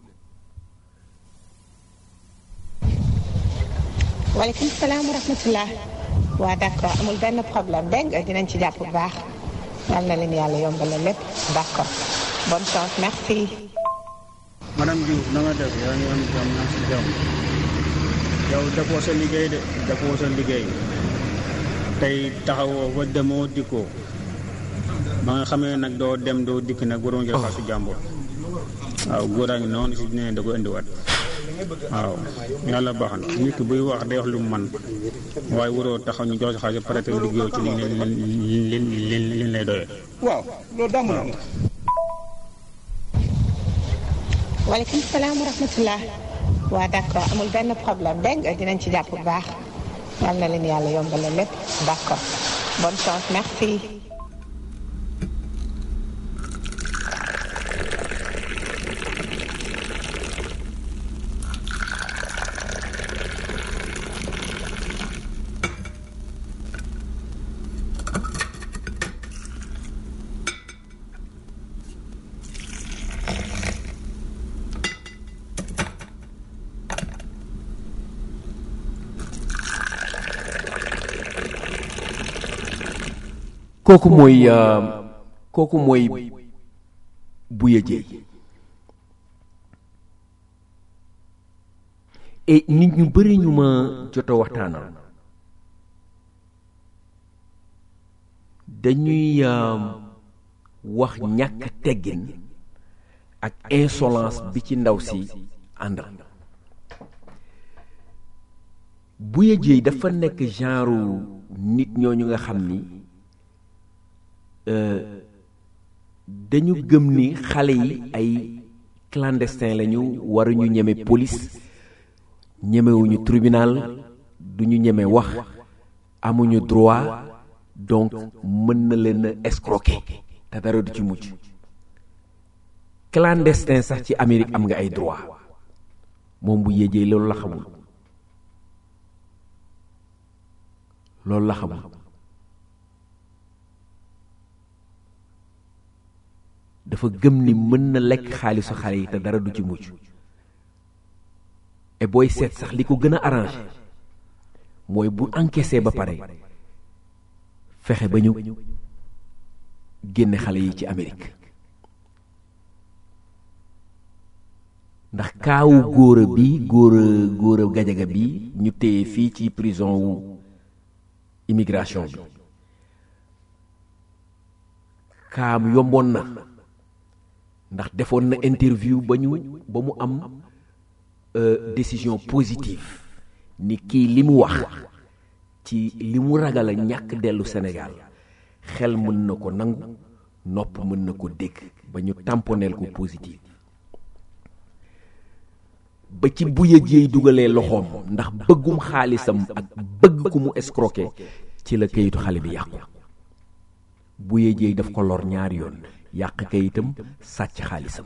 waaleykum salaam wa rahmatullah waa d'accord amul benn problème dégg nga dinañ ci jàpp bu baax yal na leen yàlla yombalal lépp d'accord bonne chance merci. madame Diouf na nga def yaa ngi am jàmm naa si jàmm yow defoo sa liggéey de defoo sa liggéey tey taxawoo fa demoo dikkoo ba nga xamee nag doo dem doo dikk nag waroon jël xaasu jàmbur waaw góor a ngi noonu si nee da ko indiwaat waaw yàlla baax na nit ki buy wax day wax lu mu man waaye waroo taxaw ñu jox si xaalis pare te liggéeyoo ci li li li li lay doyee. waaw loolu daa mën a am waaleykum salaam wa rahmatullah waa d'accord amul benn problème dégg nga dinañ ci jàpp bu baax yal na leen yàlla yombalal lépp d'accord bonne chance merci. kooku mooy kooku mooy Bouya Dieye et nit ñu bëri ñu ma jot a waxtaanal dañuy wax ñàkk teggin ak insolence bi ci ndaw si àndal Bouya Dieye dafa nekk genre nit ñooñu nga xam ni dañu gëm ni xale yi ay clandestin lañu waruñu ñeme police ñemewuñu tribunal duñu ñeme wax amuñu droit donc mën na leen a escroquer te dara du ci mujj clandestin sax ci Amérique am nga ay droit moom bu yéejee loolu la xamul loolu la xamul dafa gëm ni mën na lekk xaalisu xale yi te dara du ci mujj et booy seet sax li ko gën a arrangé mooy bu encaissé ba pare fexe ba ñu génne xale yi ci Amérique ndax kaawu góora bi góora góora gajaga bi ñu téye fii ci prison wu immigration bi kaam yomboon na ndax defoon na interview ba ñu ba mu am décision positive ni kii li mu wax ci li mu ragal a ñàkk dellu Sénégal xel mën na ko nangu nopp mën na ko dégg ba ñu tamponeel ko positive ba ci Bouya Dieye dugalee loxoom ndax bëggum xaalisam ak bëgg ku mu escroquer ci la kayitu xale bi yàqu Bouya Dieye daf ko lor ñaari yoon yàq kayitam sàcc xaalisam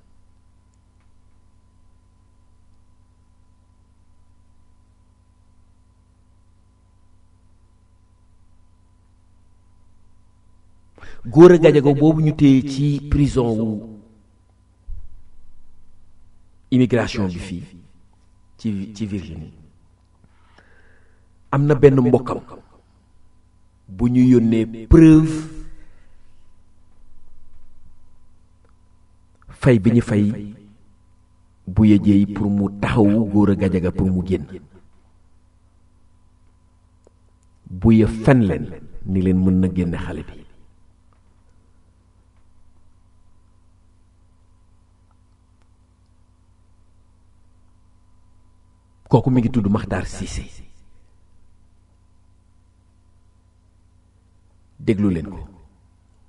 góor a gajago boobu ñu téye ci prison wu immigration bi fii ci ci Virginie am na benn mbokkam bu ñu yónnee preuve fay bi ñu fay Bouya Dieye pour mu taxawu góor a gajaga pour mu génn Bouya fen leen ni leen mën na génne xale bi kooku mi ngi tudd Makhtar Cissé déglu leen ko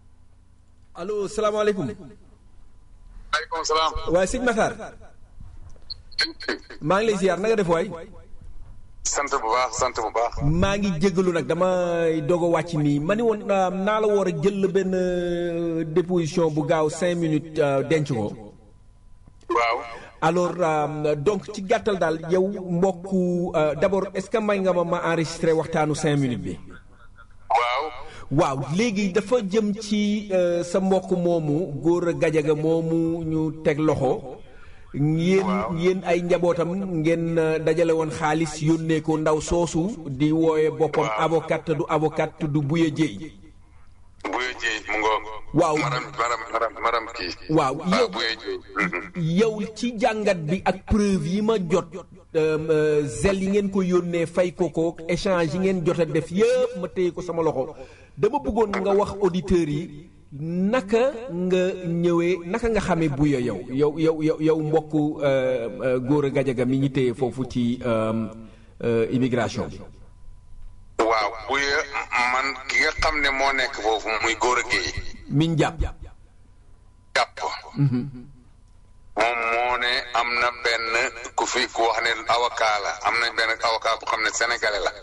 allo salaamaaleykum maaleykum salaam. waaye sëñ Makhtar maa ngi lay ziar na nga def waay sant bu baax sant bu baax. maa ngi jégalu nag damay doog a wàcc nii ma ni woon ah, naa la war a jël benn euh, déposition bu gaaw cinq minutes euh, denc ko waaw. alors euh, donc ci gàttal daal yow mbokku euh, d'abord est-ce que may nga ma ma enregistré waxtaanu cinq minutes bi waaw. waaw léegi dafa jëm ci euh, sa mbokk moomu góor a gajaga moomu ñu teg loxo yéen yéen ay njabootam ngeen euh, dajale woon xaalis yónnee ko ndaw soosu di wooye boppam avocat te du avocat te du buye jéy Buye Dieye mu ngoog. Waaw. maram maram maram maram kii. waaw yow Buye Dieye. yow ci jàngat bi ak preuve yi ma jot euh, euh, zel yi ngeen ko yónnee fay ko ko échange yi ngeen jot a def yëpp ma téye ko sama loxo dama bëggoon nga wax auditeurs yi naka nga ñëwee naka nga xamee buya yow yow yow yow yow mbokku euh, euh, góor a gajaga mi ñu téye foofu ci euh, euh, immigration bi waaw buye man ki nga xam ne moo nekk foofu muy góor a géey. miñ jàpp jàpp. moom moo ne am na benn ku fi ku wax ne avocat la am na benn avocat bu xam ne sénégalais la.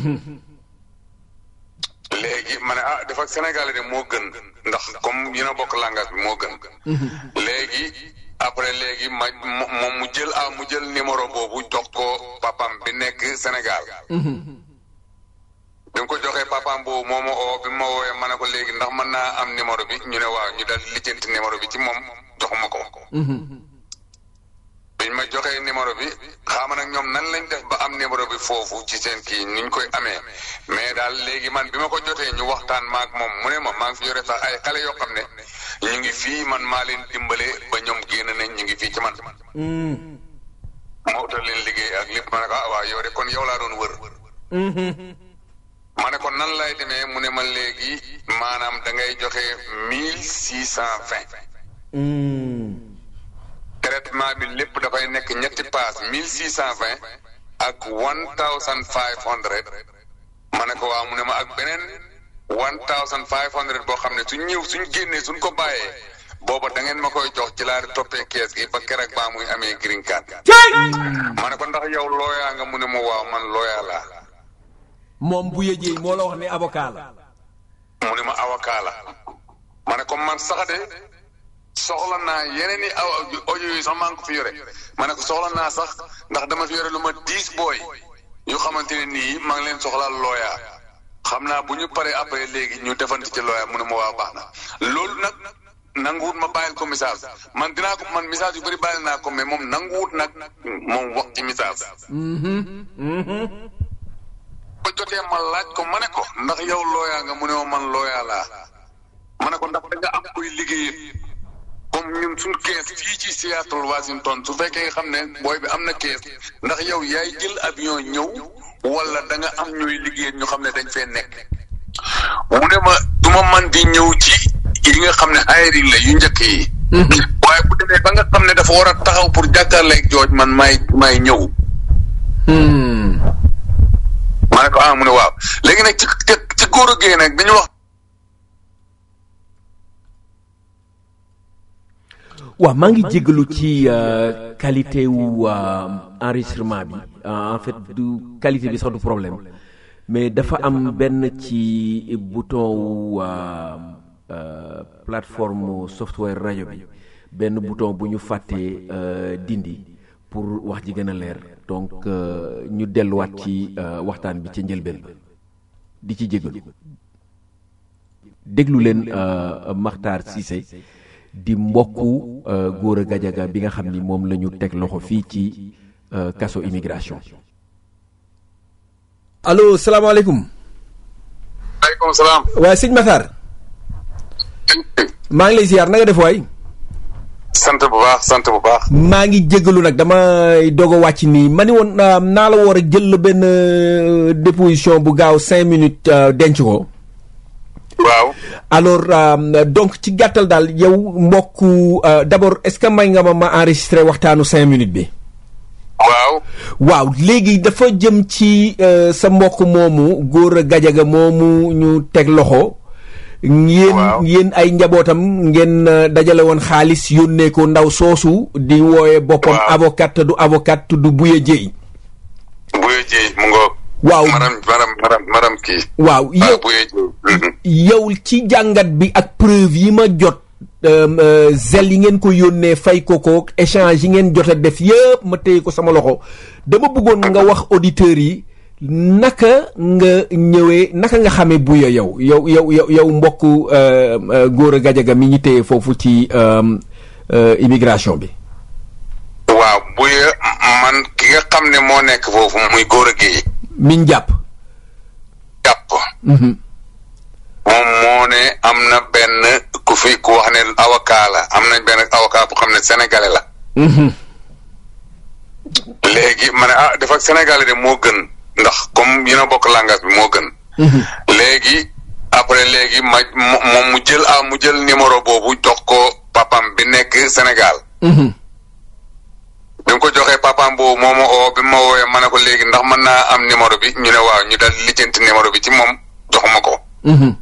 léegi ma ne ah dafa sénégalais de moo gën ndax comme yéen a bokk langage bi moo gën. léegi après léegi ma mo- moom mu jël ah mu jël numéro boobu jox ko papam bi nekk Sénégal. bi mu ko joxee papaam boobu moo ma oo bi ma woowee ma ne ko léegi ndax mën naa am numéro bi ñu ne waaw ñu dal lijjanti numéro bi ci moom jox ma ko. biñ ma joxee numéro bi xaama nag ñoom nan lañ def ba am numéro bi foofu ci seen kii niñ koy amee mais daal léegi man bi ma ko jotee ñu waxtaan maak moom mu ne ma maa ngi fi yore sax ay xale yoo xam ne ñu ngi fii man maa leen dimbale ba ñoom génn nañ ñu ngi fii ci man. ma utal leen liggéey ak lépp ma ne ko ah waaw yow de kon yow laa doon wër. ma ne ko nan lay demee mu ne ma léegi maanaam da ngay joxe mille six cent vingt. traitement bi lépp dafay nekk ñetti paas mille six cent vingt ak one thousand five hundred ma ne ko waaw mu ne ma ak beneen one thousand five hundred boo xam ne suñ ñëw suñ génnee suñ ko bàyyee booba da ngeen ma koy jox ci laa di toppee kees gi ba keroog baa muy amee green card. ma ne ko ndax yow looyaa nga mu ne ma waaw man looyaa laa. moom buye jéy moo la wax ne avocat la mu ne ma avocat la ma ne ko man sax de soxla naa yeneen i aw audio yi sax maa ngi ko fi yore ma ne ko soxla naa sax ndax dama fi yore lu ma dix booy yu xamante ne nii maa ngi leen soxlaal looyaa xam naa bu ñu paree après léegi ñu defante ci looyaa mu ne ma waa baax na loolu nag nanguwut ma bàyyil ko message man dinaa ko man message yu bëri bàyyil naa ko mais moom nanguwut nag moom wax ci message ko jotee ma laaj ko ma ne ko ndax yow looyaa nga mu ne ma man looyaa laa ma ne ko ndax da nga am koy liggéeyee comme ñun suñ kees fii ci Seattle Washington su fekkee nga xam ne booy bi am na kees ndax yow yaay jël avion ñëw wala da nga am ñooy liggéey ñu xam ne dañ fee nekk mu ne ma du ma man di ñëw ci yi nga xam ne hiring la yu njëkk yi waaye bu demee ba nga xam ne dafa war a taxaw pour jàkkaarleeg jooj man may may ñëw ma ne ko ah mu ne waaw léegi nag ci ci góor a géey nag dañu wax waaw maa ngi jégalu ci euh, qualité wu euh, enregistrement bi Euh, en fait du qualité bi sax du problème mais dafa am benn ci bouton wu euh, euh, plateforme software rajo bi benn bouton bu ñu fàttee euh, dindi pour wax ji gën a leer donc euh, ñu delluwaat ci euh, waxtaan bi ca njëlbeen ba di ci jégalu déglu leen euh, Makhtar Cissé di mbokku euh, góor a gajaga bi nga xam ni moom la ñu teg loxo fii ci euh, kaso immigration. allo salaamaaleykum. aleykum salaam waaye sëñ Makhtar. maa ngi lay ziar na nga def waay. sant bu baax sant bu baax maa ngi jégalu nag damay doog a wàcc nii ma ni woon euh, naa la war a jël benn euh, déposition bu gaaw cinq minutes euh, denc ko. waaw alors euh, donc ci gàttal daal yow mbokku euh, d'abord est-ce que may nga ma ma enregistré waxtaanu cinq minutes bi. waaw waaw léegi dafa jëm ci euh, sa mbokk moomu góor a gajaga moomu ñu teg loxo ngeen Waaw. ngeen ay njabootam ngeen euh, dajale woon xaalis yónnee ko ndaw soosu di wooye boppam Waaw. avocat te du avocat tudd Buye Dieye Buye Dieye mu ngoog. waaw maram maram maram maram kii. waaw yow ah Buye Dieye. Mhm. yow ci jàngat bi ak preuve yi ma jot euh, euh, zel yi ngeen ko yónnee fay ko ko échange yi ngeen jot a def yëpp ma téye ko sama loxo dama bëggoon nga wax auditeurs yi naka nga ñëwee naka nga xamee buya yow yow yow yow yow mbokku euh, euh, góor a gajaga mi ñu téye foofu ci euh, euh, immigration bi waaw Buye man ki nga xam ne moo nekk foofu muy góor a géey miñ jàpp jàpp. Mhm. moom moo ne am na benn ku fi ku wax ne avocat la am nañ benn avocat bu xam ne sénégalais la. Mhm. léegi ma ne ah def ak sénégalais de moo gën ndax comme yéen a bokk langage bi moo gën. léegi après léegi ma mo- moom mu jël ah mu jël numéro boobu jox ko papam bi nekk Sénégal. Mhm. bi mu ko joxee papam boobu moo ma oo bi ma woowee ma ne ko léegi ndax mën naa am numéro bi ñu ne waaw ñu dal lijjanti numéro bi ci moom jox ma ko. Mhm.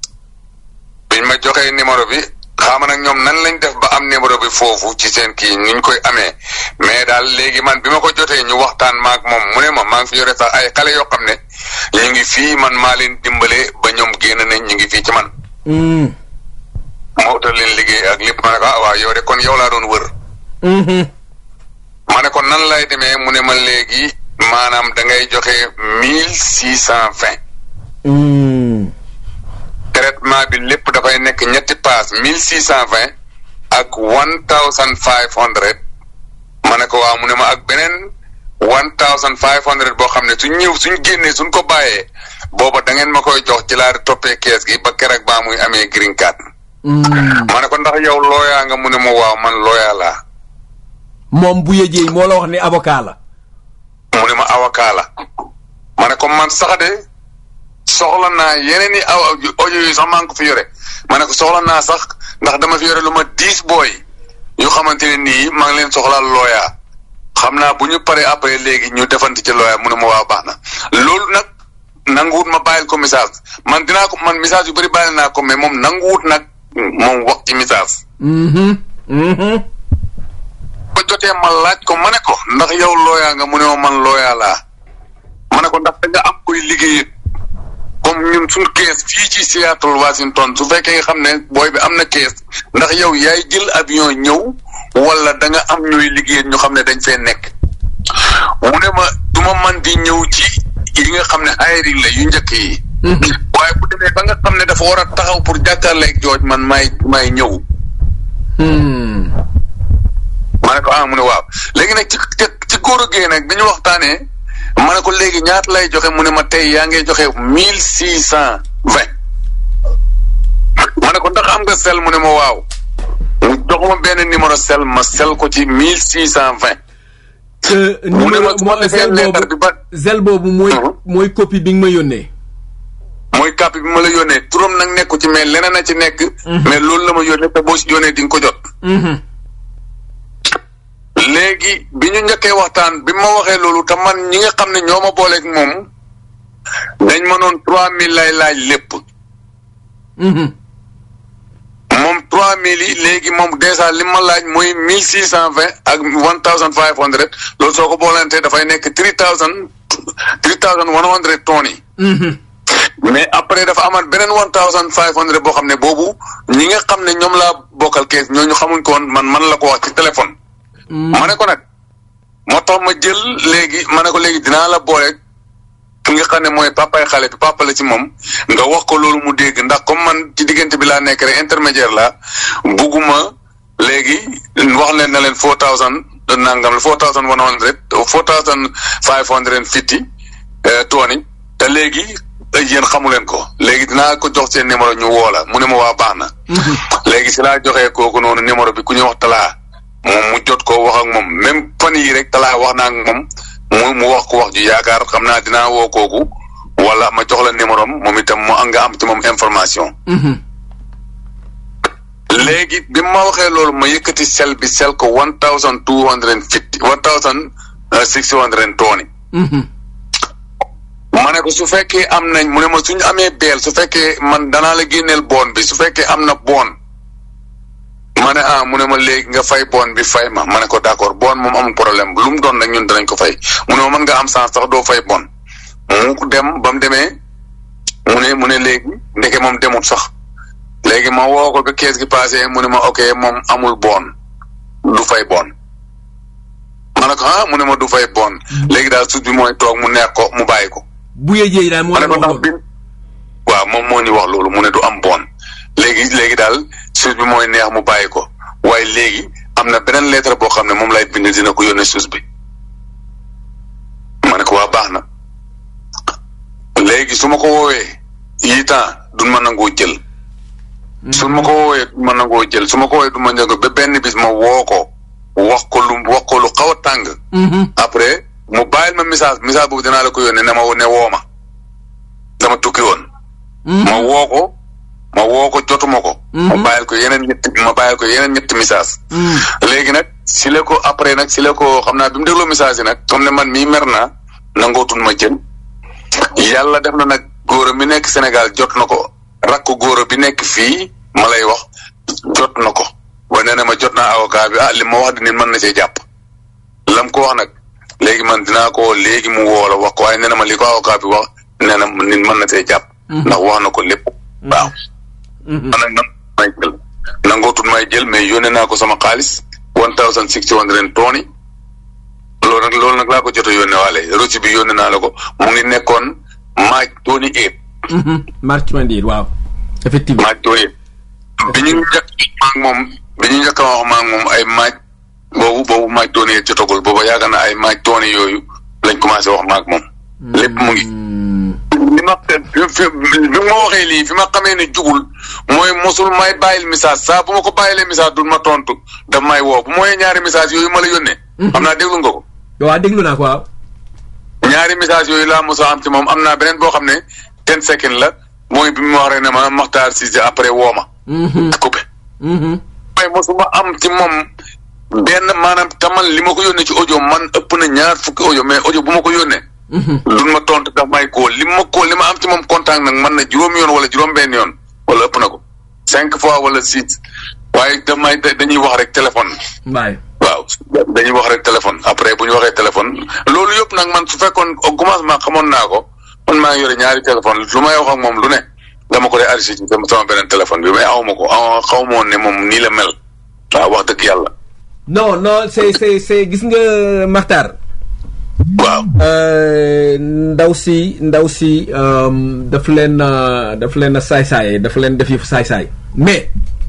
biñ ma joxee numéro bi xaama nag ñoom nan lañ def ba am numéro bi foofu ci seen kii ni ñu koy amee mais daal léegi man bi ma ko jotee ñu waxtaan maak moom mu ne ma maa ngi fi yore sax ay xale yoo xam ne ñu ngi fii man maa leen dimbale ba ñoom génn nañ ñu ngi fii ci man Mhm. ma utal leen liggéey ak lépp ma ne ko ah waaw yow de kon yow laa doon wër Mhm. ma ne ko nan lay demee mu ne ma léegi maanaam da ngay joxe mille six cent vingt Mhm. traitement bi lépp dafay nekk ñetti paas mille six cent vingt ak one thousand five hundred ma ne ko waaw mu ne ma ak beneen one thousand five hundred boo xam ne suñ ñëw suñ génnee suñ ko bàyyee booba da ngeen ma koy jox ci laa di toppee kees gi ba keroog baa muy amee green card Mhm. ma ne ko ndax yow looyaa nga mu ne ma waaw man looyaa laa moom Buye Dieye moo la wax ne avocat la mu ne ma avocat la ma ne ko man sax de soxla naa yeneen i aw audio yi sax maa ngi ko fi yore ma ne ko soxla naa sax ndax dama fi yore lu ma dix booy yu xamante ne nii maa ngi leen soxlaal looyaa xam naa bu ñu paree après léegi ñu defante ci looyaa mu ne ma waa baax na loolu nag nanguwut ma bàyyil ko message man dinaa ko man message yu bëri bàyyil naa ko mais moom nanguwut nag moom wax ci message Mhm. Mhm. ba jotee ma laaj ko ma ne ko ndax yow looyaa nga mu ne ma man looyaa laa ma ne ko ndax da nga am koy liggéey comme ñun suñ kees fii ci Seattle Washington su fekkee nga xam ne booy bi am na kees ndax yow yaay jël avion ñëw wala da nga am ñooy liggéey ñu xam ne dañ fee nekk mu ne ma du ma man di ñëw ci yi nga xam ne hiring la yu njëkk yi waaye bu demee ba nga xam ne dafa war a taxaw pour jàkkaarleeg jooj man maay maay ñëw Mhm. ma ne ko ah mu ne waaw léegi nag ci ci ci góor a géey nag bi ñu waxtaanee ma ne ko léegi ñaata lay joxe mu ne ma tey yaa ngi joxe mille six cent vingt ma ne ko ndax am nga sel mu ne ma waaw mu jox ma benn numéro sel ma sel ko ci mille six cent vingt te mu ne numéro ma su ma mo- defee zel lettre bi boobu ba zel boobu mooy Mhm. mooy copie bi nga ma yónnee mooy copie bi ma la yónnee turam nag nekku ci mais leneen a ci nekk mais loolu la ma yónnee te boo si yónnee di nga ko jot Mhm. léegi bi ñu njëkkee waxtaan bi ma waxee loolu te man ñi nga xam ne ñoo ma booleeg moom dañ ma noon trois mille lay laaj lépp Mhm. moom trois mille yi léegi moom dèjà li ma laaj mooy mille six cent vingt ak one thousand five hundred loolu soo ko boolantee dafay nekk three thousand three thousand one hundred tonnes yi Mhm. mais après dafa amaat beneen one thousand five hundred boo xam ne boobu ñi nga xam ne ñoom laa bokkal kees ñooñu xamuñ ko woon man man la ko wax ci téléphone ma ne ko nag moo tax ma jël léegi ma ne ko léegi dinaa la boole ki nga xam ne mooy papay xale bi papa la ci moom nga wax ko loolu mu dégg ndax comme man ci diggante bi laa nekk rek intermédiaire la bugguma léegi wax leen na leen four thousand nangam la four thousand one hundred four thousand five hundred and fifty tooni te léegi yéen xamu leen ko léegi dinaa ko jox seen numéro ñu woo la mu ne ma waa baax na léegi si laa joxee kooku noonu numéro bi ku ñuy wax talaa moom mu jot ko wax ak moom même fan yii rek talaa wax naa ak moom mu mu wax ko wax ju yaakaar xam naa dinaa woo kooku wala ma jox la numéro am moom itam mu nga am ci moom information. Mhm. léegi bi ma waxee loolu ma yëkkati sel bi sel ko one thousand two hundred and fifty one thousand six hundred and twenty Mhm. ma ne ko su fekkee am nañ mu ne ma suñu amee beel su fekkee man danaa la génneel boon bi su fekkee am na boon ma ne ah mu ne ma léegi nga fay boon bi fay ma ma ne ko d'accord boon moom amul problème lu mu doon rek ñun danañ ko fay mu ne ma mën nga am sens sax doo fay boon mu dem ba mu demee mu ne mu ne léegi ndeke moom demut sax léegi ma woo ko ba kees gi passé mu ne ma ok moom amul boon du fay boon ma ne ko ah mu ne ma du fay boon léegi daal suuf bi mooy toog mu neex ko mu bàyyi ko. bu yee daal moo ma ne ko ndax bi waaw moom moo ñu wax loolu mu ne du am boon léegi léegi daal suuf bi mooy neex mu bàyyi ko waaye léegi am na beneen lettre boo xam ne moom lay bind dina ko yónnee suuf bi ma ne ko waa baax na léegi su ma ko woowee yii temps du ma nangoo jël. su ma ko woowee du ma nangoo jël su ma ko woowee du ma nangoo ba benn bis ma woo ko wax ko lu wax ko lu xaw a tàng. après mu bàyyil ma message message boobu dinaa la ko yónnee ne ma ne woo ma dama tukki woon. ma woo ko ma woo ko jotuma ko. ma bàyyil ko yeneen ñetti ma bàyyil ko yeneen ñetti message léegi nag si la ko après nag si la ko xam naa bi mu dégloo message yi nag comme ne man mii mer naa nangootul ma jël yàlla def na nag góor mi nekk Sénégal jot na ko rakk góor bi nekk fii ma lay wax jot na ko waaye nee na ma jot naa avocat bi ah li ma wax di nit mën na see jàpp lam ko wax nag léegi man dinaa ko léegi mu woo la wax ko waaye nee na ma li ko avocat bi wax nee na nit mën na see jàpp ndax wax na ko lépp waaw man nag nan may jël nangootul may jël mais yónnee naa ko sama xaalis one thousand sixty one ren tooni loolu nag loolu nag laa ko jot a yónnee waale reçu bi yónnee naa la ko mu ngi nekkoon maaj tooni eight march twenty waaw effectivement maaj tooni eight bi ñu njëkk maag moom bi ñu njëkk a wax maag moom ay maaj boobu boobu maaj tooni eight jotagul booba yaakaar na ay maaj tooni yooyu lañ commencé wax maag moom lépp mu ngi li ma fi bi ma waxee lii fi ma xamee ne jugul mooy mosul may bàyyil message saa bu ma ko bàyyilee message dul ma tontu daf may woo bu mooy ñaari message yooyu ma la yónnee xam naa déglu nga ko waaw déglu naa ko waaw ñaari message yooyu laa mos a am ci moom am naa beneen boo xam ne ten second la mooy bi mu wax rek ne ma Makhtar Cissé après woo ma coupé mooy mosuma am ci moom benn maanaam tamal li ma ko yónnee ci audio man ëpp na ñaar fukki audio mais audio bu ma ko yónnee duñ ma tontu daf may kóol li ma kóol li ma am ci moom contact nag man na juróom yoon wala juróom benn yoon wala ëpp na ko cinq fois wala six waaye daf may dañuy wax rek téléphone waay waaw dañuy wax rek téléphone après bu ñu waxee téléphone loolu yëpp nag man su fekkoon au commencement xamoon naa ko man maa ngi yore ñaari téléphone lu may wax ak moom lu ne dama ko dee arrêté ci sama beneen téléphone bi mais awma ko aw xaw ma woon ne moom nii la mel waaw wax dëgg yàlla non non c'est c'est c'est gis nga Makhtar waaw ndaw si ndaw si daf leen daf leen saay-saay daf leen def yëfu saay-saay mais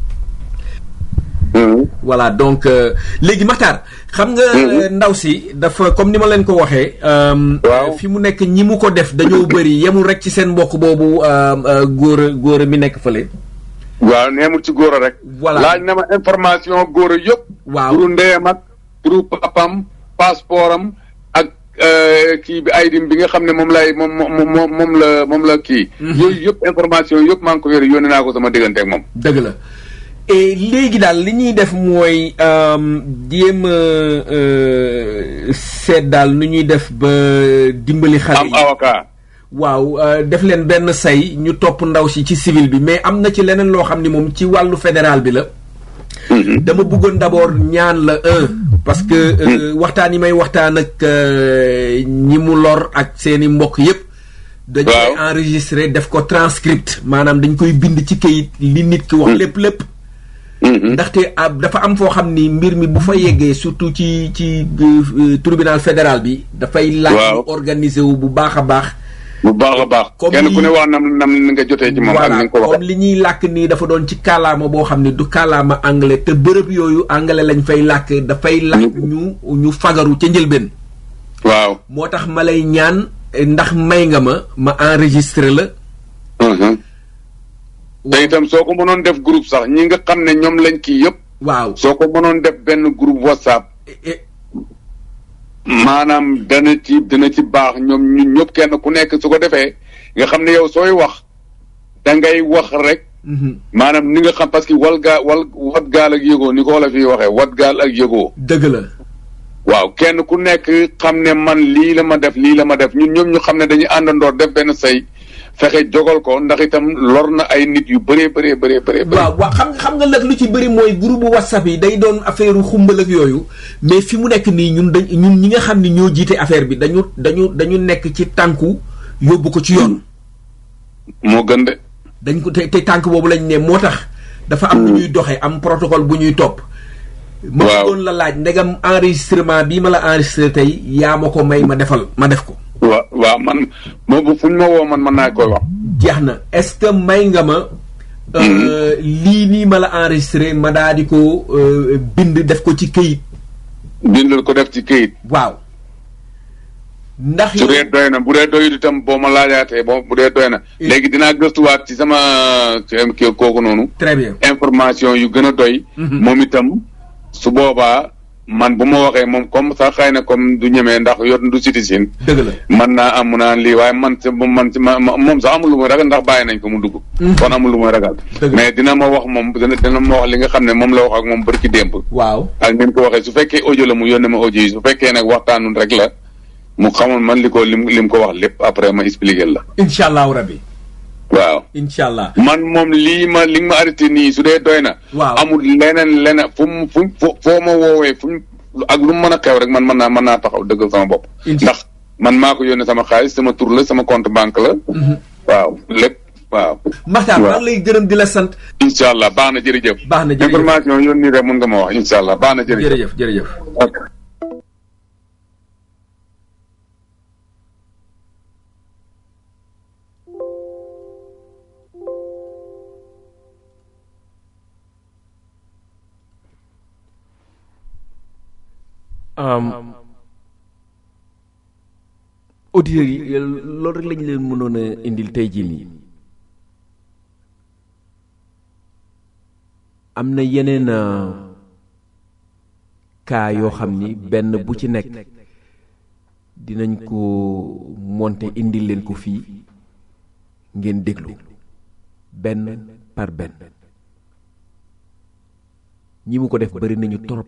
voilà donc léegi Makhtar xam nga ndaw si dafa comme ni ma leen ko waxee fi mu nekk ñi mu ko def dañoo bëri yemul rek ci seen mbokk boobu góor a góor a mi nekk fële waaw neemul ci góor a rek voilà laaj na ma information góor a yëpp waaw turu ndeyam ak turu papam passeport am ak kii bi aydim bi nga xam ne moom lay moom moom moom la moom la kii yooyu yëpp information yëpp maa ngi ko yore yónnee naa ko sama diggante ak moom dëgg la et léegi daal li ñuy def mooy jéem a seet daal nu ñuy def ba dimbali xale am yi avocat waaw def leen benn say ñu topp ndaw si ci civil bi mais am na ci leneen loo xam ni moom ci wàllu fédéral bi la dama bëggoon d'abord ñaan la un parce que waxtaan yi may waxtaan ak ñi mu lor ak seeni mbokk yépp dañ koy enregistré def ko transcript maanaam dañ koy bind ci kayit li nit ki wax lépp lépp ndaxte dafa am foo xam ni mbir mi bu fa yeggee surtout ci ci tribunal fédéral bi dafay laaj organisé wu bu baax a baax bu baax a baax kenn ku ne wax nam nam nga jotee ci moom ak ni nga ko comme li ñuy làkk nii dafa doon ci kàllaama boo xam ne du kàllaama anglais te bërëb yooyu anglais lañ fay làkk dafay laaj ñu ñu fagaru ca njëlbeen waaw moo tax ma lay ñaan ndax may nga ma ma enregistré la te itam soo ko mënoon def groupe sax ñi nga xam ne ñoom lañ kii yëpp waaw soo ko mënoon def benn groupe whatsapp maanaam dana ci dana ci baax ñoom ñun ñëpp kenn ku nekk su ko defee nga xam ne yow sooy wax da ngay wax rek maanaam ni nga xam parce que wal gaa wal wat gaal ak yëgoo ni ko wala fii waxee wat gaal ak yëgoo dëgg la waaw kenn ku nekk xam ne man lii la ma def lii la ma def ñun ñoom ñu xam ne dañuy àndandoor def benn say fexe jogal ko ndax itam lor na ay nit yu bëree bëree bëree bëree. waaw waaw xam xam nga nag lu ci bëri mooy groupe whatsapp yi day doon affaire xumbal ak yooyu mais fi mu nekk nii ñun dañ ñun ñi nga xam ne ñoo jiite affaire bi dañu dañu dañu nekk ci tànku yóbbu ko ci yoon. moo gën de. dañ ko te te tànk boobu lañ ne moo tax. dafa am lu ñuy doxee am protocole bu ñuy topp. ma doon la laaj ndegam enregistrement bii ma la enregistré tey yaa ma ko may ma defal ma def ko. waaw waaw man moom fu ñu ma woo man mën naa koy wax. jeex na est-ce que may nga ma. lii nii ma la enregistré ma daa di ko bind def ko ci këyit. bindal ko def ci këyit. waaw. ndax su dee doy na bu dee doyul itam boo ma laajaatee boo bu dee doy na. léegi dinaa gëstuwaat ci sama kii kooku noonu. très bien information yu gën a doy. moom itam su boobaa man bu ma waxee moom comme sax xëy na comme du ñemee ndax yor du citizen. dëgg la man naa am mu naan lii waaye man ci man ci ma moom sax amul lu muy ragal ndax bàyyi nañ ko mu dugg. kon amul lu muy ragal. mais dina ma wax moom dina dina ma wax li nga xam ne moom la wax ak moom barki démb. waaw ak ni ko waxee su fekkee audio la mu yónnee ma audio yi su fekkee nag waxtaanul rek la. mu xamoon man li ko lim lim ko wax lépp après ma expliquer la. incha allahu rabi. waaw. incha allah. man moom lii ma li ma arrêté nii su dee doy na. waaw amul leneen leneen fu mu fu foo ma woowee fu ak lu mu mën a xew rek man mën naa mën naa taxaw dëggal sama bopp. ndax man maa ko yónnee sama xaalis sama tur la sama compte banque la. waaw lépp waaw. Makhtar maa ngi lay gërëm di la sant. incha allah baax na jërëjëf. baax na jërëjëf information yoon nii rek mun nga ma wax incha allah baax na jërëjëf. jërëjëf jërëjëf. ok. auditeurs yi loolu rek lañu leen mënoon a indil tey jii nii am na yeneen cas yoo xam ni benn bu ci nekk dinañ ko monter indil leen ko fii ngeen déglu benn par benn ñi mu ko def bari nañu torop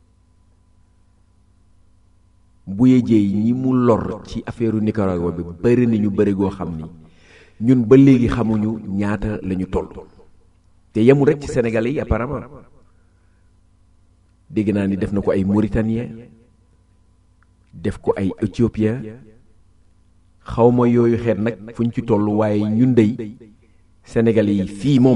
bu yëjee ñi mu lor ci affaire Nicaragua bi bari nañu bari goo xam ni ñun ba léegi xamuñu ñaata lañu toll te yemul rek ci Sénégalais yi apparemment dégg naa ni def na ko ay Mauritanien def ko ay Éthiopien xawma yooyu xeet nag fu ñu ci toll waaye ñun dey Sénégalais yi fii moom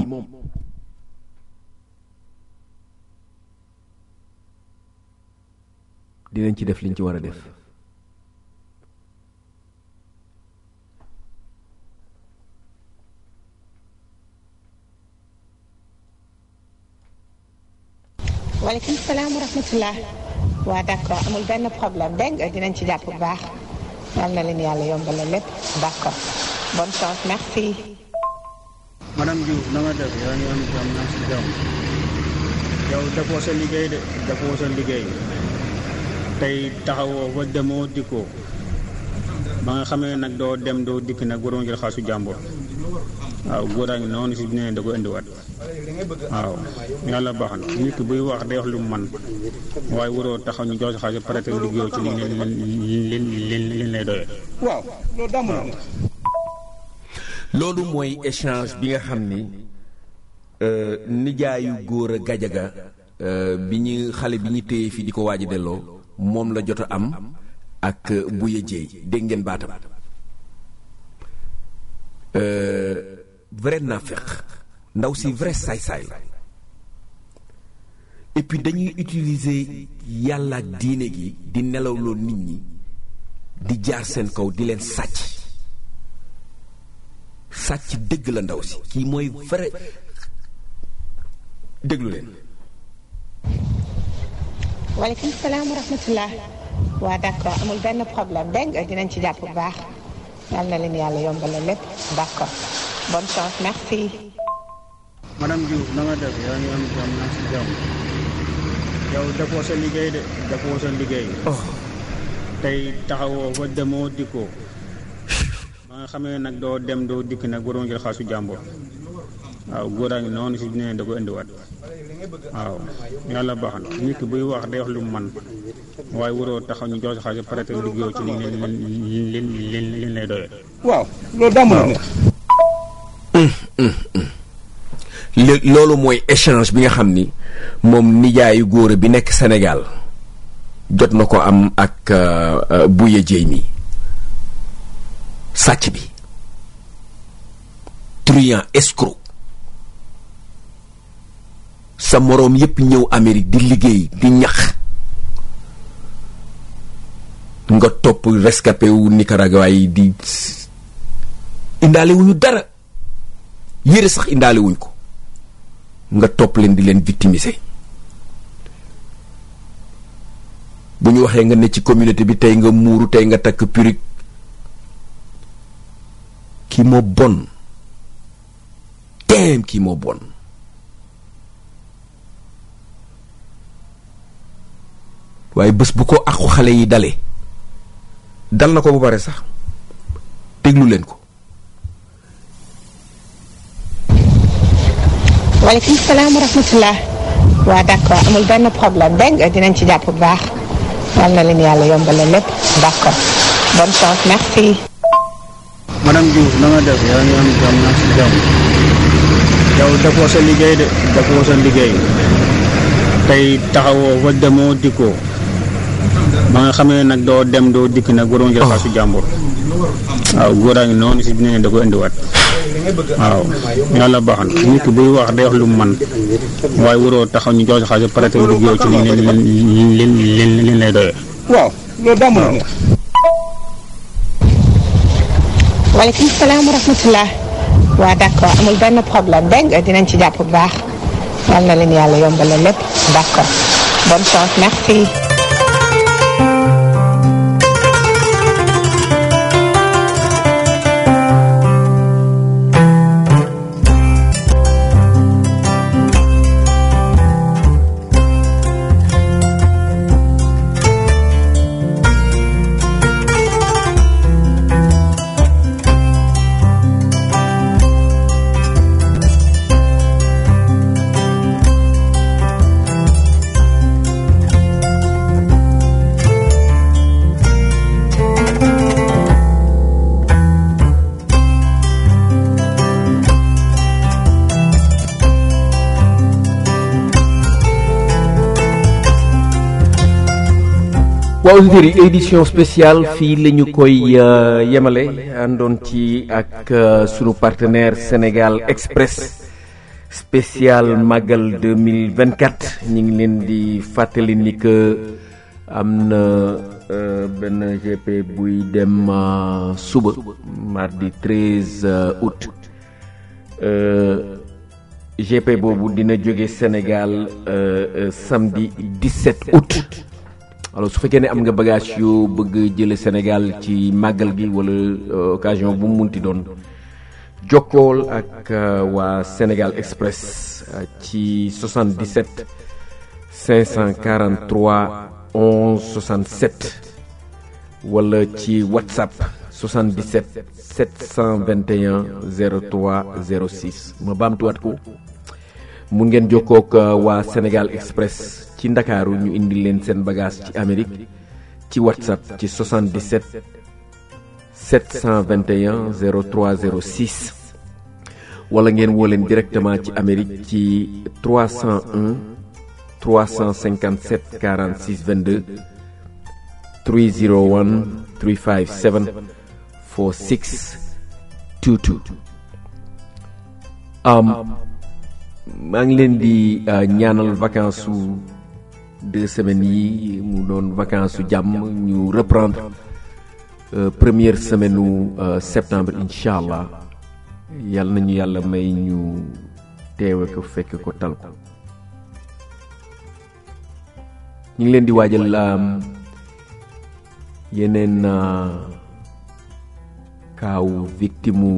dinañ ci def liñ ci war a def waaleykum salaam wa rahmatullah waa d'accord amul benn problème dégg nga dinañ ci jàpp bu baax yal na leen yàlla yombal la lépp d'accord bonne chance merci. madame Diouf na nga def yaa ngi am jàmm naa si jàmm yow defoo sa liggéey de defoo sa liggéey tey taxawoo ba demoo dikkoo ba nga xamee nag doo dem doo dikk nag waroon jël xaasu jàmbur waaw góor a ngi noonu si nee da ko indiwaat waaw yàlla baax na nit ki buy wax day wax lu mu man waaye waroo taxaw ñu jox si xaalis pare te liggéeyoo ci li li li li lay doyee. waaw loolu dàmm na. loolu mooy échange bi nga xam ni nijaayu góor a gajaga bi ñu xale bi ñu téye fii di ko waaj a delloo moom la jot a am ak buye jeey dégg ngeen baatam vrai naafeq ndaw si vrai saay-saay la et puis dañuy utiliser yàlla ak diine gi di nelawloo nit ñi di jaar seen kaw di leen sàcc sàcc dëgg la ndaw si kii mooy vrai déglu leen waaleykum salaam wa rahmatullah waa d'accord amul benn problème dégg nga dinañ ci jàpp bu baax yal na leen yàlla yombal la lépp d'accord bonne chance merci. madame Diouf na nga def yaa ngi am jàmm naa si jàmm yow defoo sa liggéey de defoo sa liggéey. tey taxawoo ba demoo dikkoo ba nga xamee nag doo dem doo dikk nag waroon jël xaasu jàmbur waaw góoraa ngi noonu si nee da ko indiwaat waaw yàlla baax na nit ki buy wax day wax lu mu man waaye waroo taxaw ñu jox si xaalis pare te liggéeyoo ci li li li li lay doyee. waaw loolu daa mën a nekk. lé- loolu mooy échange bi nga xam ni moom nijaayu góor bi nekk Sénégal jot na ko am ak euh, euh, Bouye Dieye mi sàcc bi truand escroc sa moroom yépp ñëw Amérique di liggéey di ñax nga topp rescapé wu Nicaragua yi di indaale wuñu dara yére sax indaale wuñ ko nga topp leen di leen victimiser bu ñu waxee nga ne ci communauté bi tey nga muuru tey nga takk perruque kii moo bon teem kii moo bon waaye bés bu ko àqu xale yi dalee dal na ko ba pare sax déglu leen ko waaleykum salaam wa rahmatullah waa d'accord amul benn problème dégg nga dinañ ci jàpp bu baax yal na leen yàlla yombale lépp d'accord bonne chance merci. madame Diouf na nga def yaa ngi am jàmm naa si jàmm yow defoo sa liggéey de defoo sa liggéey tey taxawoo fa demoo dikkoo ba nga xamee nag doo dem doo dikk nag waroon jël xaasu jàmbur waaw góoraa ngi noonu si nee da ko indiwaat waaw yàlla baax na nit ki buy wax day wax lu mu man waaye waroo taxaw ñu jox si xaalis pare te liggéeyoo ci li li li li lay doyee. waaw loolu daa mën a nekk. waaleykum salaam wa rahmatullah waa d'accord amul benn problème dégg nga dinañ ci jàpp bu baax yal na leen yàlla yombale lépp d'accord bonne chance merci. waaw auditeurs yi édition spéciale fii la ñu koy euh, yemale àndoon ci ak euh, sunu partenaire Sénégal Express spécial Magal 2024 ñu ngi leen di fàttali ni que am na euh, benn GP buy dem suba mardi 13 août GP boobu dina jóge Sénégal samedi 17 août. alors su fekkee ne am nga bagage yoo bëgg jële Sénégal ci màggal gi wala occasion bu mu munti doon jokkool ak waa Sénégal Express ci 77 543 11 67 wala ci WhatsApp 77 721 03 06 ma baamtuwaat ko mun ngeen jokkook waa Sénégal Express ci ndakaaru ñu indi leen seen bagage ci Amérique ci WhatsApp ci 77 721 03 06 wala ngeen woo leen directement ci Amérique ci 301 357 46 22 301 357 46 22 um, maa ngi leen di ñaanal vacances su deux semaines yi mu doon vacances su jàmm ñu reprendre première semaine u septembre incha allah yàlla nañu yàlla may ñu teewe ko fekk ko tal ko ñu ngi leen di waajal yeneen kaaw victime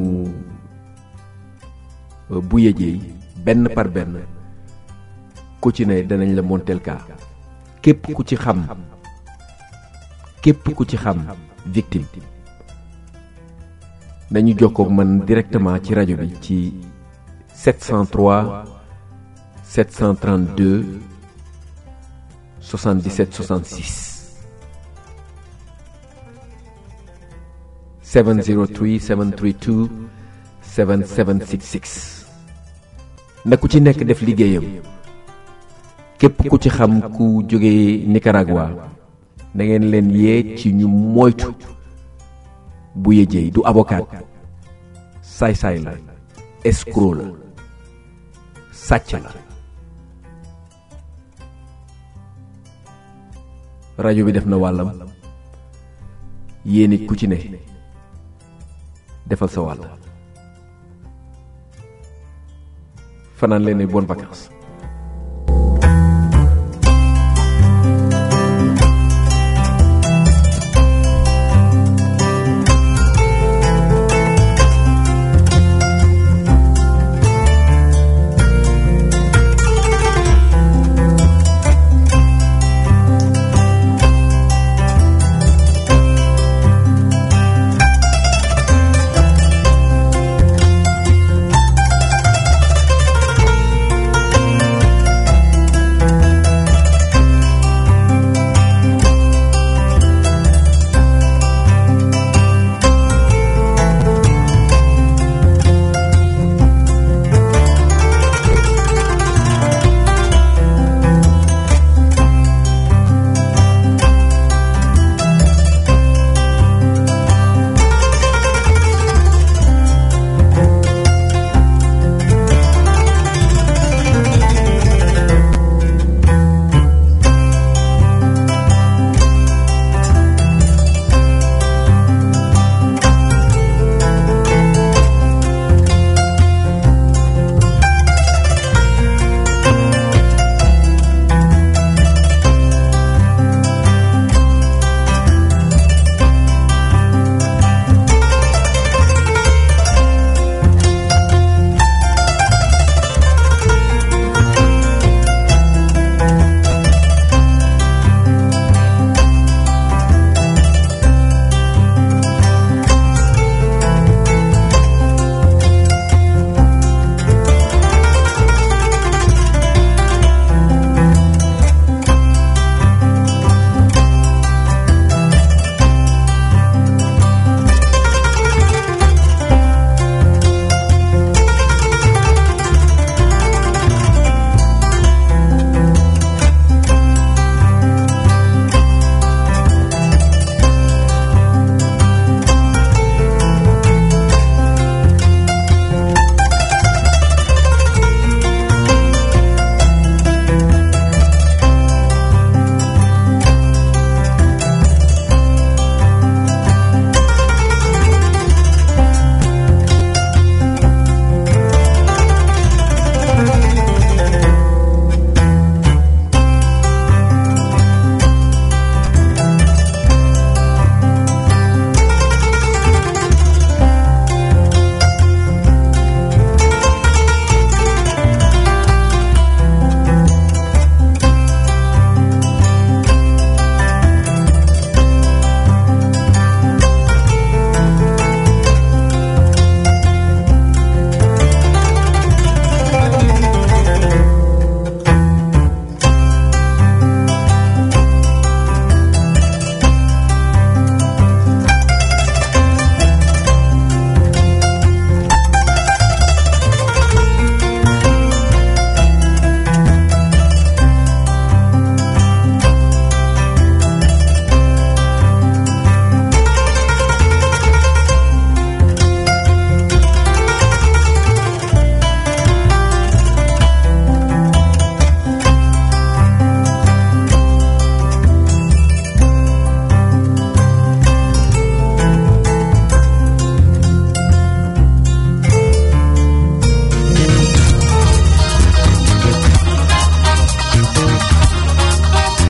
bu yëjee benn par benn ku ci ne danañ la monteel kaa képp ku ci xam képp ku ci xam victime nañu jokkoog man directement ci rajo bi ci 703 732 77 66 703 732 7766 na ku ci nekk def liggéeyam képp ku ci xam ku jóge Nicaragua da ngeen leen yee ci ñu moytu bu yëjee du avocat saay-saay la escroc la sàcc la rajo bi def na wàllam yéen it ku ci ne defal sa wàll fanaan leen ne bonnes vacances